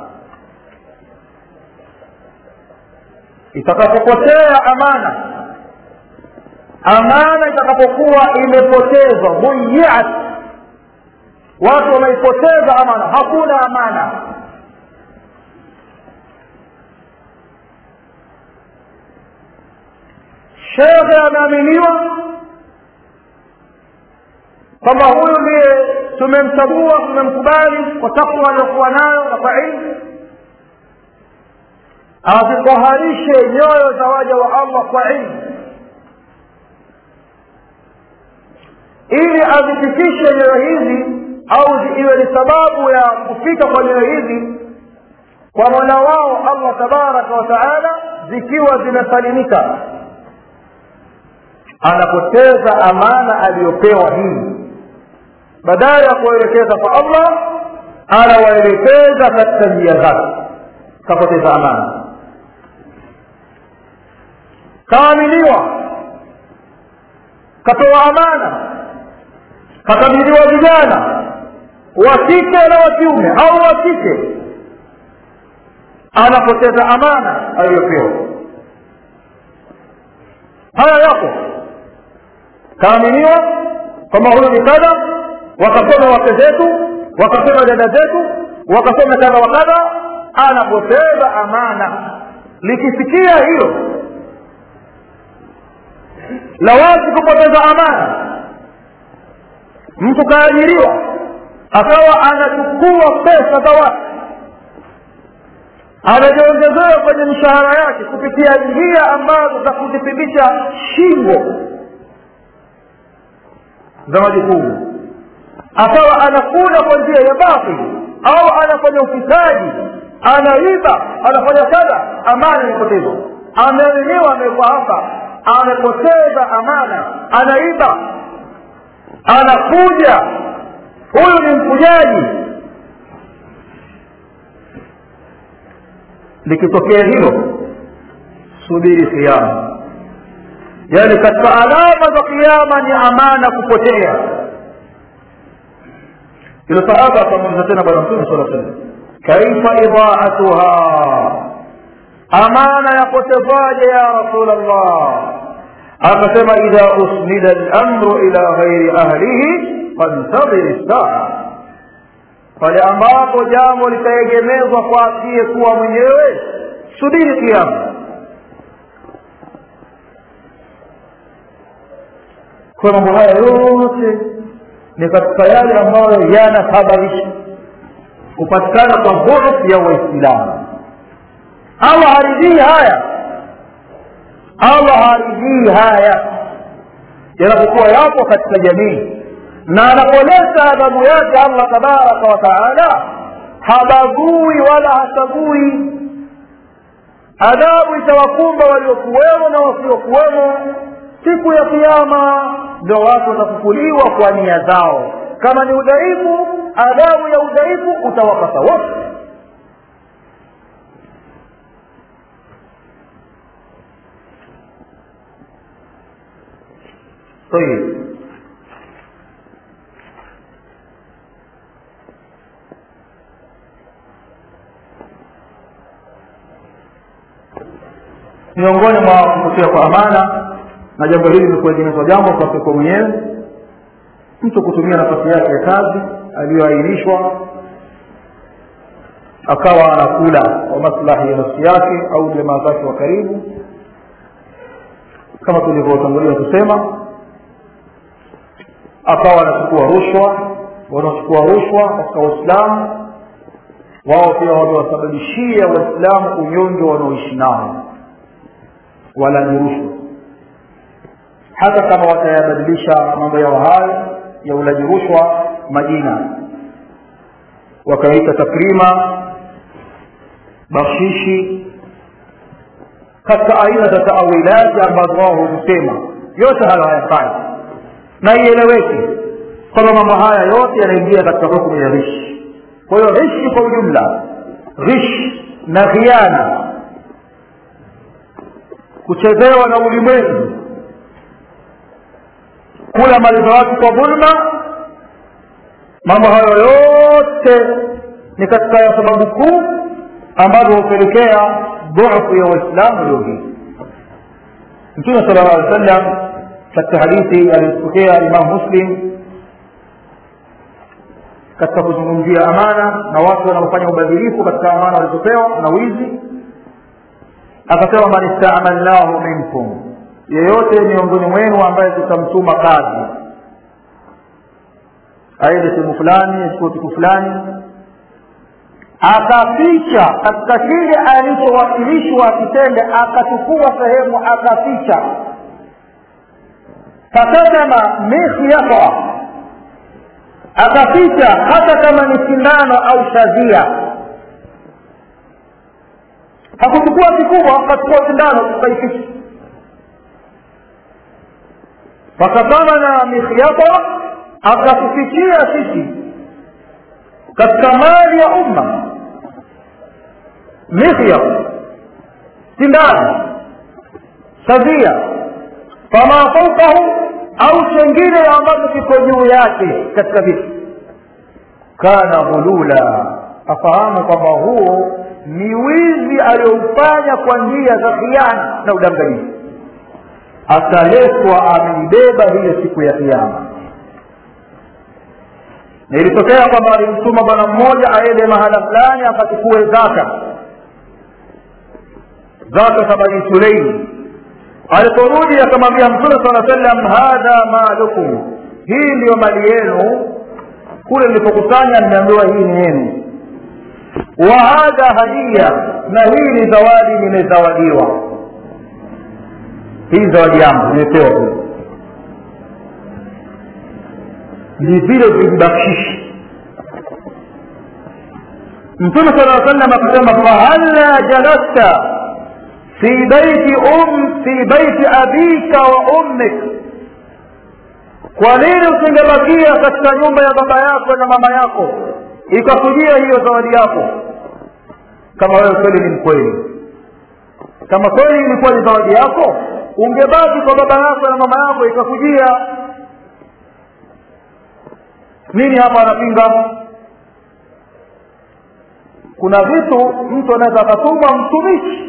itakapopotea amana amana itakapokuwa imepotezwa buyiat watu wameipoteza amana hakuna amana shekhe ameaminiwa kwamba huyu ndiye tumemchagua tumemkubali kwa takwa aliyokuwa nayo na kwa ilmu azitoharishe nyoyo za waja wa allah kwa ilmu ili azifikishe nyoyo hizi au iwe ni sababu ya kufika kwa nyoyo hizi kwa mola wao allah tabaraka wa taala zikiwa zimesalimika anapoteza amana aliyopewa hii badala ya kuelekeza kwa allah anawaelekeza katika njia zake kapoteza amana kaaminiwa katoa amana kakabidhiwa vijana wa kike na wa kiume au wa kike anapoteza amana aliyopewa haya yapo kaaminiwa kwamba huyu ni kadha wakasoma wake zetu wakasoma dada zetu wakasoma kadha wa kadha anapoteza amana likifikia hilo la wazi kupoteza amana mtu kaajiriwa akawa anachukua pesa za watu anajiongezea kwenye mishahara yake kupitia njia ambazo za kuzipindisha shingo za majukumu akawa anakula kwa njia ya batili au anafanya ufisadi anaiba anafanya kadha amana imepotezwa ameaminiwa amekuwa hapa amepoteza amana anaiba anakuja huyu ni mfujaji likitokea hilo subiri kiama yaani katika alama za kiama ni amana kupotea ilo sahaba akamuuliza tena bwana mtume sala salam kaifa idaatuha amana yapotezaje ya rasul allah akasema idha usnida lamru ila ghairi ahlihi fantadhiri saa pale ambapo jambo litaegemezwa kwa asiyekuwa mwenyewe subiri kiama kwa mambo haya yote ni katika yale ambayo yanasababisha kupatikana kwa dhuruf ya waislamu allah haridhii haya allah haridhii haya yanapokuwa yapo katika jamii na anapoleta adhabu yake allah tabaraka wa taala habagui wala hasagui adhabu itawakumba waliokuwemo na wasiokuwemo siku ya kiama ndio watu watafufuliwa kwa nia zao kama ni udhaifu adhabu ya udhaifu utawapata wote طيب miongoni mwa kupotea kwa amana na jambo hili ni kuegemezwa jambo kwake kwa mwenyewe mtu kutumia nafasi yake ya kazi aliyoainishwa akawa anakula kwa maslahi ya nafsi yake au jamaa zake wa karibu kama tulivyotangulia kusema akawa anachukua rushwa wanaochukua rushwa katika waislamu wao pia wamewasababishia waislamu unyonge wanaoishi nao wala ni rushwa hata kama watayabadilisha mambo yao hayo ya ulaji rushwa majina wakaita takrima bakshishi katika aina za taawilati ambazo wao huzisema yote hayo hayafai na ieleweke kwamba mambo haya yote yanaingia katika hukumu ya rishi kwa hiyo rishi kwa ujumla rish na khiana kuchezewa na ulimwengu kula mali za watu kwa dhulma mambo hayo yote ni katika ya sababu kuu ambazo hupelekea dhufu ya waislamu leo hii mtume sala llah alih wasallam katika hadithi aliyopokea imamu muslim katika kuzungumzia amana na watu wanaofanya ubadhirifu katika amana walizopewa na wizi akasema man istamalnahu minkum yeyote miongoni mwenu ambaye tutamtuma kazi aende sehemu fulani achukue kitu fulani akaficha katika kile alichowakilishwa akitende akachukua sehemu akaficha fakatama mikhyata akaficha hata kama ni sindano au shadhia hakuchukua kikubwa akachukua sindano akaificha fakatamana mikhyata akatufichia sisi katika mali ya umma mikhya sindano shadhia fama faukahu au chengine ambacho kiko juu yake katika vitu kana ghulula afahamu kwamba huo ni wizi aliyoufanya kwa njia za khiana na udanganyifu ataletwa ameibeba hiyo siku ya kiama na ilitokea kwamba alimtuma bwana mmoja aende mahala fulani akachukue zaka zaka za bani suleimi aliporudi akamwambia mtume saa sallam hadha malukum hii ndiyo mali yenu kule nilipokusanya nimeambiwa hii ni yenu wa hadha hadia na hii ni zawadi nimezawadiwa hii zawadi yangu nimepewa kule ni vile vijibakshishi mtume sala sallam akasema fahalla jalasta fi baiti um fi baiti abika wa ummik kwa nini usingebakia katika nyumba ya baba yako na mama yako ikakujia hiyo zawadi yako kama wewe kweli ni mkweli kama kweli ilikuwa ni zawadi yako ungebaki kwa baba yako na mama yako ikakujia nini hapa anapinga kuna vitu mtu anaweza akatuma mtumishi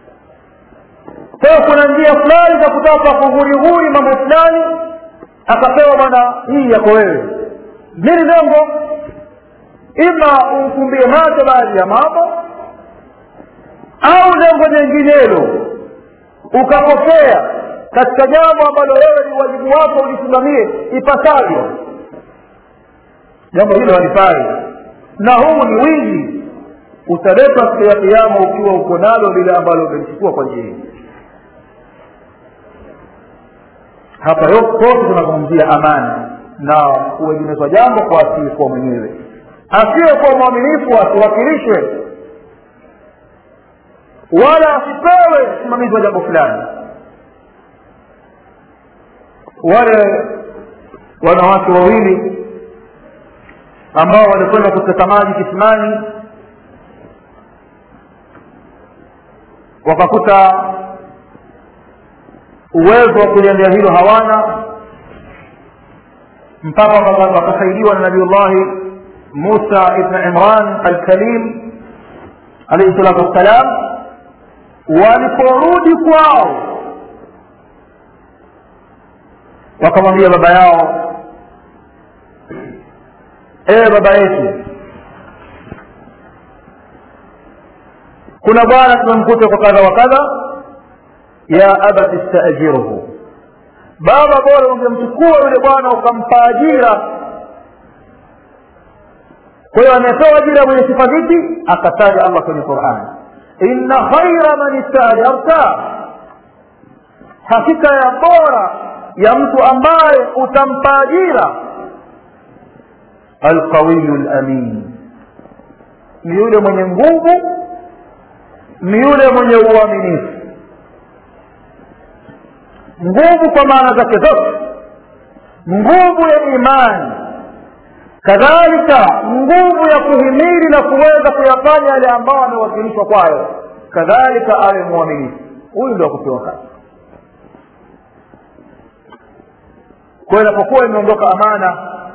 kwa kuna njia fulani za kutaka kughurihuri mambo fulani akapewa bwana hii yako wewe nini lengo ima umfumbie macho baadhi ya mambo au lengo jenginelo ukapokea katika jambo ambalo wewe ni wajibu wako ulisimamie ipasavyo jambo hilo halifai na huu ni wizi utaletwa siku ya kiama ukiwa uko nalo lile ambalo umelichukua kwa njia hii hapa yote tunazungumzia amani na kuegemezwa jambo kwa asiyekuwa mwenyewe asiyekuwa mwaminifu asiwakilishwe wala asipewe usimamizi wa jambo fulani wale wanawake wawili ambao walikwenda kuteka maji kisimani wakakuta uwezo wa kuliendea hilo hawana mpaka wakasaidiwa na nabiullahi musa ibn imran alkalim alaihi salatu wassalam waliporudi kwao wakamwambia baba yao ewe baba yetu kuna bwana tumemkuta kwa kadha wa kadha ya abati stajiruhu baba bora ungemchukua yule bwana ukampa ajira kwa hiyo amepewa ajira mwenye sifa zipi akataja allah kwenye qurani inna khaira man istajarta hakika ya bora ya mtu ambaye utampa ajira alqawiyu lamin ni yule mwenye nguvu ni yule mwenye uaminifu nguvu kwa maana zake zote nguvu ya imani kadhalika nguvu ya kuhimili na kuweza kuyafanya yale ambayo amewakilishwa kwayo kadhalika awe mwaminifu huyu ndio akupewa kazi kwa hiyo inapokuwa imeondoka amana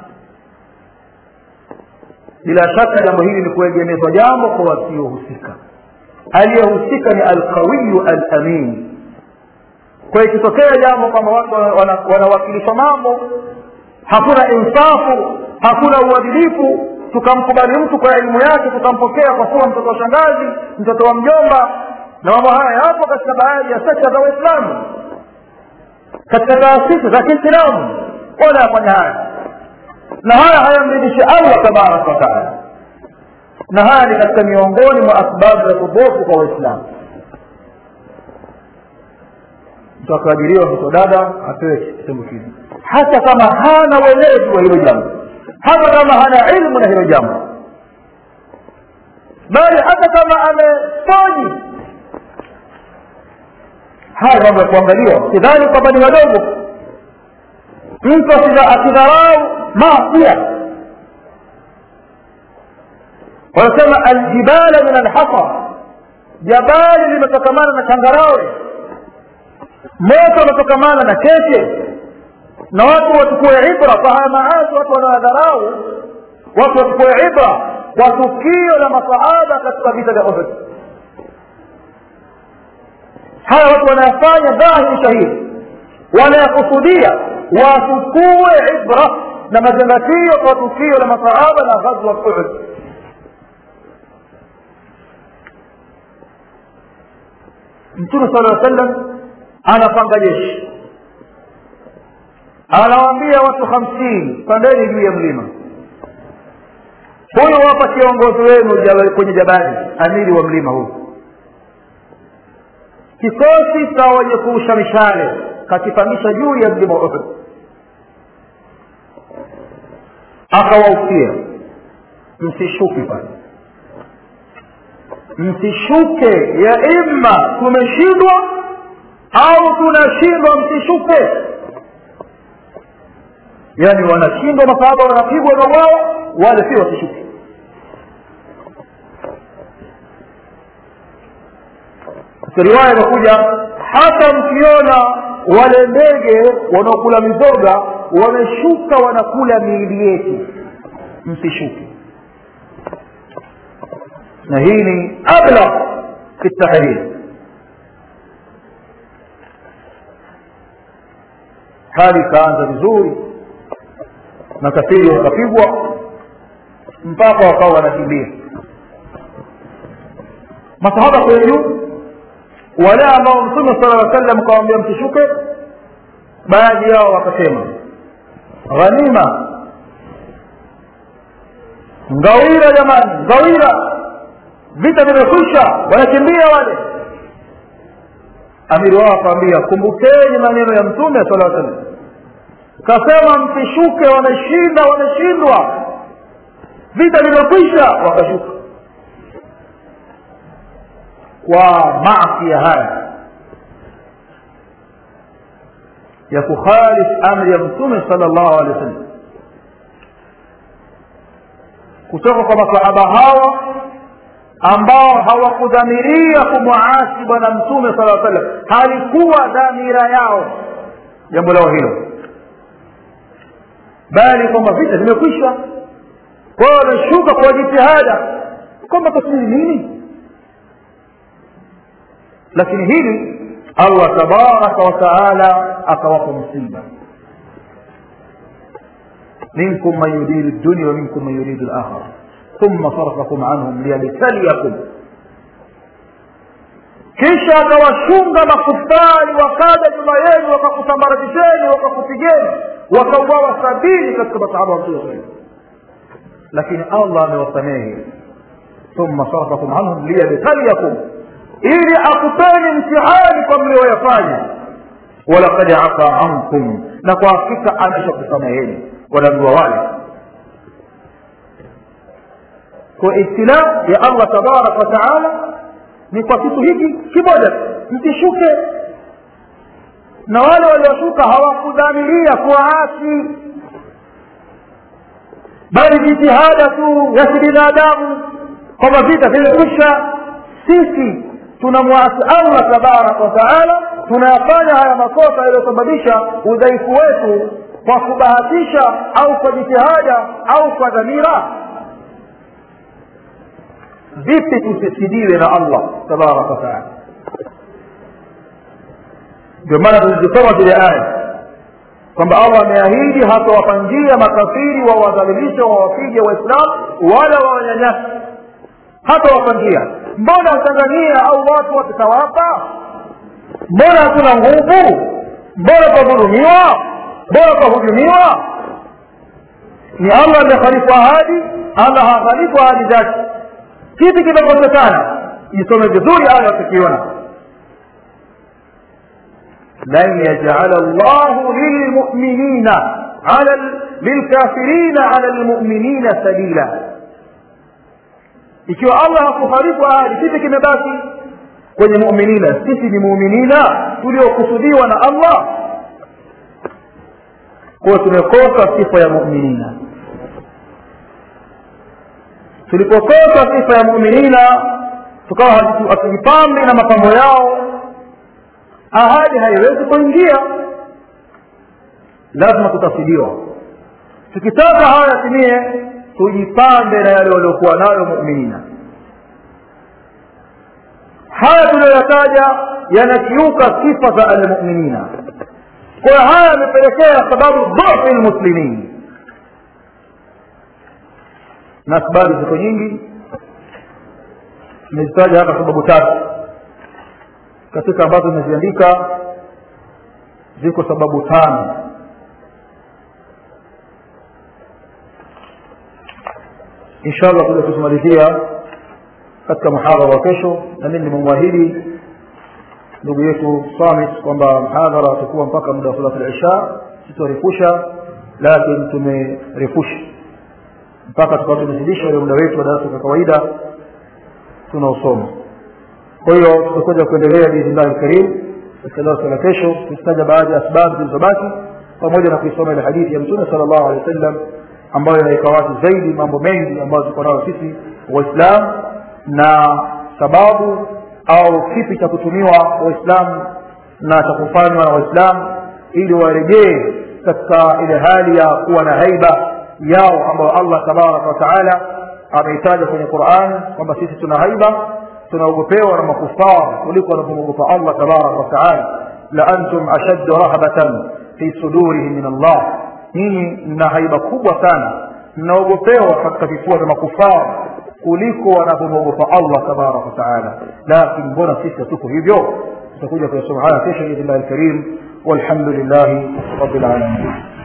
bila shaka jambo hili ni kuegemezwa jambo kwa wasiohusika aliyehusika ni alqawiyu alamin kwa hiyo ikitokea jambo kwamba watu wanawakilishwa mambo hakuna insafu hakuna uadilifu tukamkubali mtu kwa elimu yake tukampokea kwa kuwa mtoto wa shangazi mtoto wa mjomba na mambo haya yapo katika baadhi ya sekta za waislamu katika taasisi za kiislamu wanayafanya haya na haya hayamridhishi allah tabaraka wataala na haya ni katika miongoni mwa asbabu za kubofu kwa waislamu mtu akaajiriwa mtoto dada apewe kitendo kile hata kama hana weledi wa hilo jambo hata kama hana ilmu na hilo jambo bali hata kama amesoji haya mambo ya kuangaliwa sidhani kwamba ni wadogo mtu asidharau maasia wanasema aljibala min alhasa jabali limetokamana na changarawe moto unatokamana na kete na watu wachukue ibra kwa haya maasi watu wanawadharau watu wachukue ibra kwa tukio la masahaba katika vita vya uhud haya watu wanayafanya dhahiri shahidi wanayakusudia wachukue ibra na mazingatio kwa tukio la masahaba na ghazwa uhud mtume sala aa sallam anapanga jeshi anawaambia watu hamsini pandeni juu ya mlima huyu wapa kiongozi wenu kwenye jabali amiri wa mlima huu kikosi cha wenye kurusha mishale kakipandisha juu ya mlima uhud akawausia msishuki pale msishuke ya imma tumeshindwa au tunashindwa msishuke yaani wanashindwa masahaba wanapigwa na wao wale si wasishuke riwaya imekuja hata mkiona wale ndege wanaokula mizoga wameshuka wanakula miili yetu msishuke na hii ni ablagh fi tahdhir hali ikaanza vizuri na kafiri wakapigwa mpaka wakawa wanakimbia masahaba kwenye juu wale ambao mtume sala aa sallam kawambia msishuke baadhi yao wakasema ghanima ngawira jamani ngawira vita vimekwisha wanakimbia wale amiri wao akawambia kumbukeni maneno ya mtume sala salam kasema msishuke wameshinda wameshindwa vita vimekwisha wakashuka kwa maasia haya ya kukhalif amri ya mtume sala llahu alehi wa sallam kutoka kwa masahaba hawa ambao hawakudhamiria kumwasi bwana mtume sala sallam halikuwa dhamira yao jambo lao hilo bali kwamba vita vimekwisha kwao wameshuka kwa jitihada kwamba tasiri nini lakini hili allah tabaraka wataala akawapa msiba minkum man yuridu dunia wa minkum man yuridu lakhira ثم صرفكم عنهم ليبتليكم kisha akawashunga makufari wakaja nyuma yenu wakakusambaratisheni wakakupigeni wakauawa sabini katika masahaba wa mtume sahivi lakini allah amewasamehe thumma sarafakum anhum liyabtaliyakum ili akupeni mtihani kwa mlioyafanya walakad afa ankum na kwa hakika ameshakusameheni wanajua wale kwa ibtila ya allah tabaraka wataala ni kwa kitu hiki kimoja msishuke na wale walioshuka hawakudhamiria kuwaasi bali jitihada tu ya kibinadamu kwamba vita vimekwisha sisi tunamwasi allah tabaraka wataala tunayafanya haya makosa yaliyosababisha udhaifu wetu kwa kubahatisha au kwa jitihada au kwa dhamira vipi tusisidiwe na allah tabaraka wataala ndio maana tulizisoma zile aya kwamba allah ameahidi hatawapangia makafiri wawadhalilisha wawapige waislamu wala wawanyanyasi hata wapangia mbona tanzania au watu watatawapa mbona hatuna nguvu mbona twadhulumiwa mbona twahujumiwa ni allah amekhalifu ahadi allah hakhalifu ahadi zake kipi kimekosekana isome vizuri aya tukiona لن يجعل الله للمؤمنين على للكافرين على المؤمنين سبيلا ikiwa allah hakuharibu ahadi kipi kimebaki kwenye muminina sisi ni muminina tuliokusudiwa na allah kuwa tumekosa sifa ya muminina tulipokosa sifa ya muminina tukawa hatujipambi na mapambo yao ahadi haiwezi kuingia lazima tutasidiwa tukitaka haya yatimie tujipambe na yale waliokuwa nayo muminina haya tuliyoyataja yanakiuka sifa za almuminina kwa haya yamepelekea sababu dhufi lmuslimin na sababu ziko nyingi nimezitaja hapa sababu tatu katika ambazo imeziandika ziko sababu tano insha allah kuja kuzimalizia katika muhadhara wa kesho na mimi nimemwahidi ndugu yetu samit kwamba mhadhara utakuwa mpaka muda wa salatu lisha sitorefusha lakini tumerefusha mpaka tukawa tumezidisha ule muda wetu wa darasa kwa kawaida tunaosoma kwa hiyo tutakuja kuendelea biidhnillahi lkarim katika darasa la kesho kuzitaja baadhi ya asbabu zilizobaki pamoja na kuisoma ile hadithi ya mtume sala llahu alehi wa sallam ambayo inaweka wazi zaidi mambo mengi ambayo tuko nayo sisi waislamu na sababu au kipi cha kutumiwa waislamu na cha kufanywa na waislamu ili warejee katika ile hali ya kuwa na haiba yao ambayo allah tabaraka wataala ameitaja kwenye quran kwamba sisi tuna haiba tunaogopewa na makufar kuliko wanavyomwogopa allah tabaraka wataala la antum ashaddu rahbatan fi sudurihim min allah nyinyi mna haiba kubwa sana mnaogopewa katika vifua vya makufar kuliko wanavyomwogopa allah tabaraka wataala lakini mbona sisi hatuko hivyo tutakuja kuyasoma haya kesho biidhnillahi lkarim walhamdu lillahi rabilalamin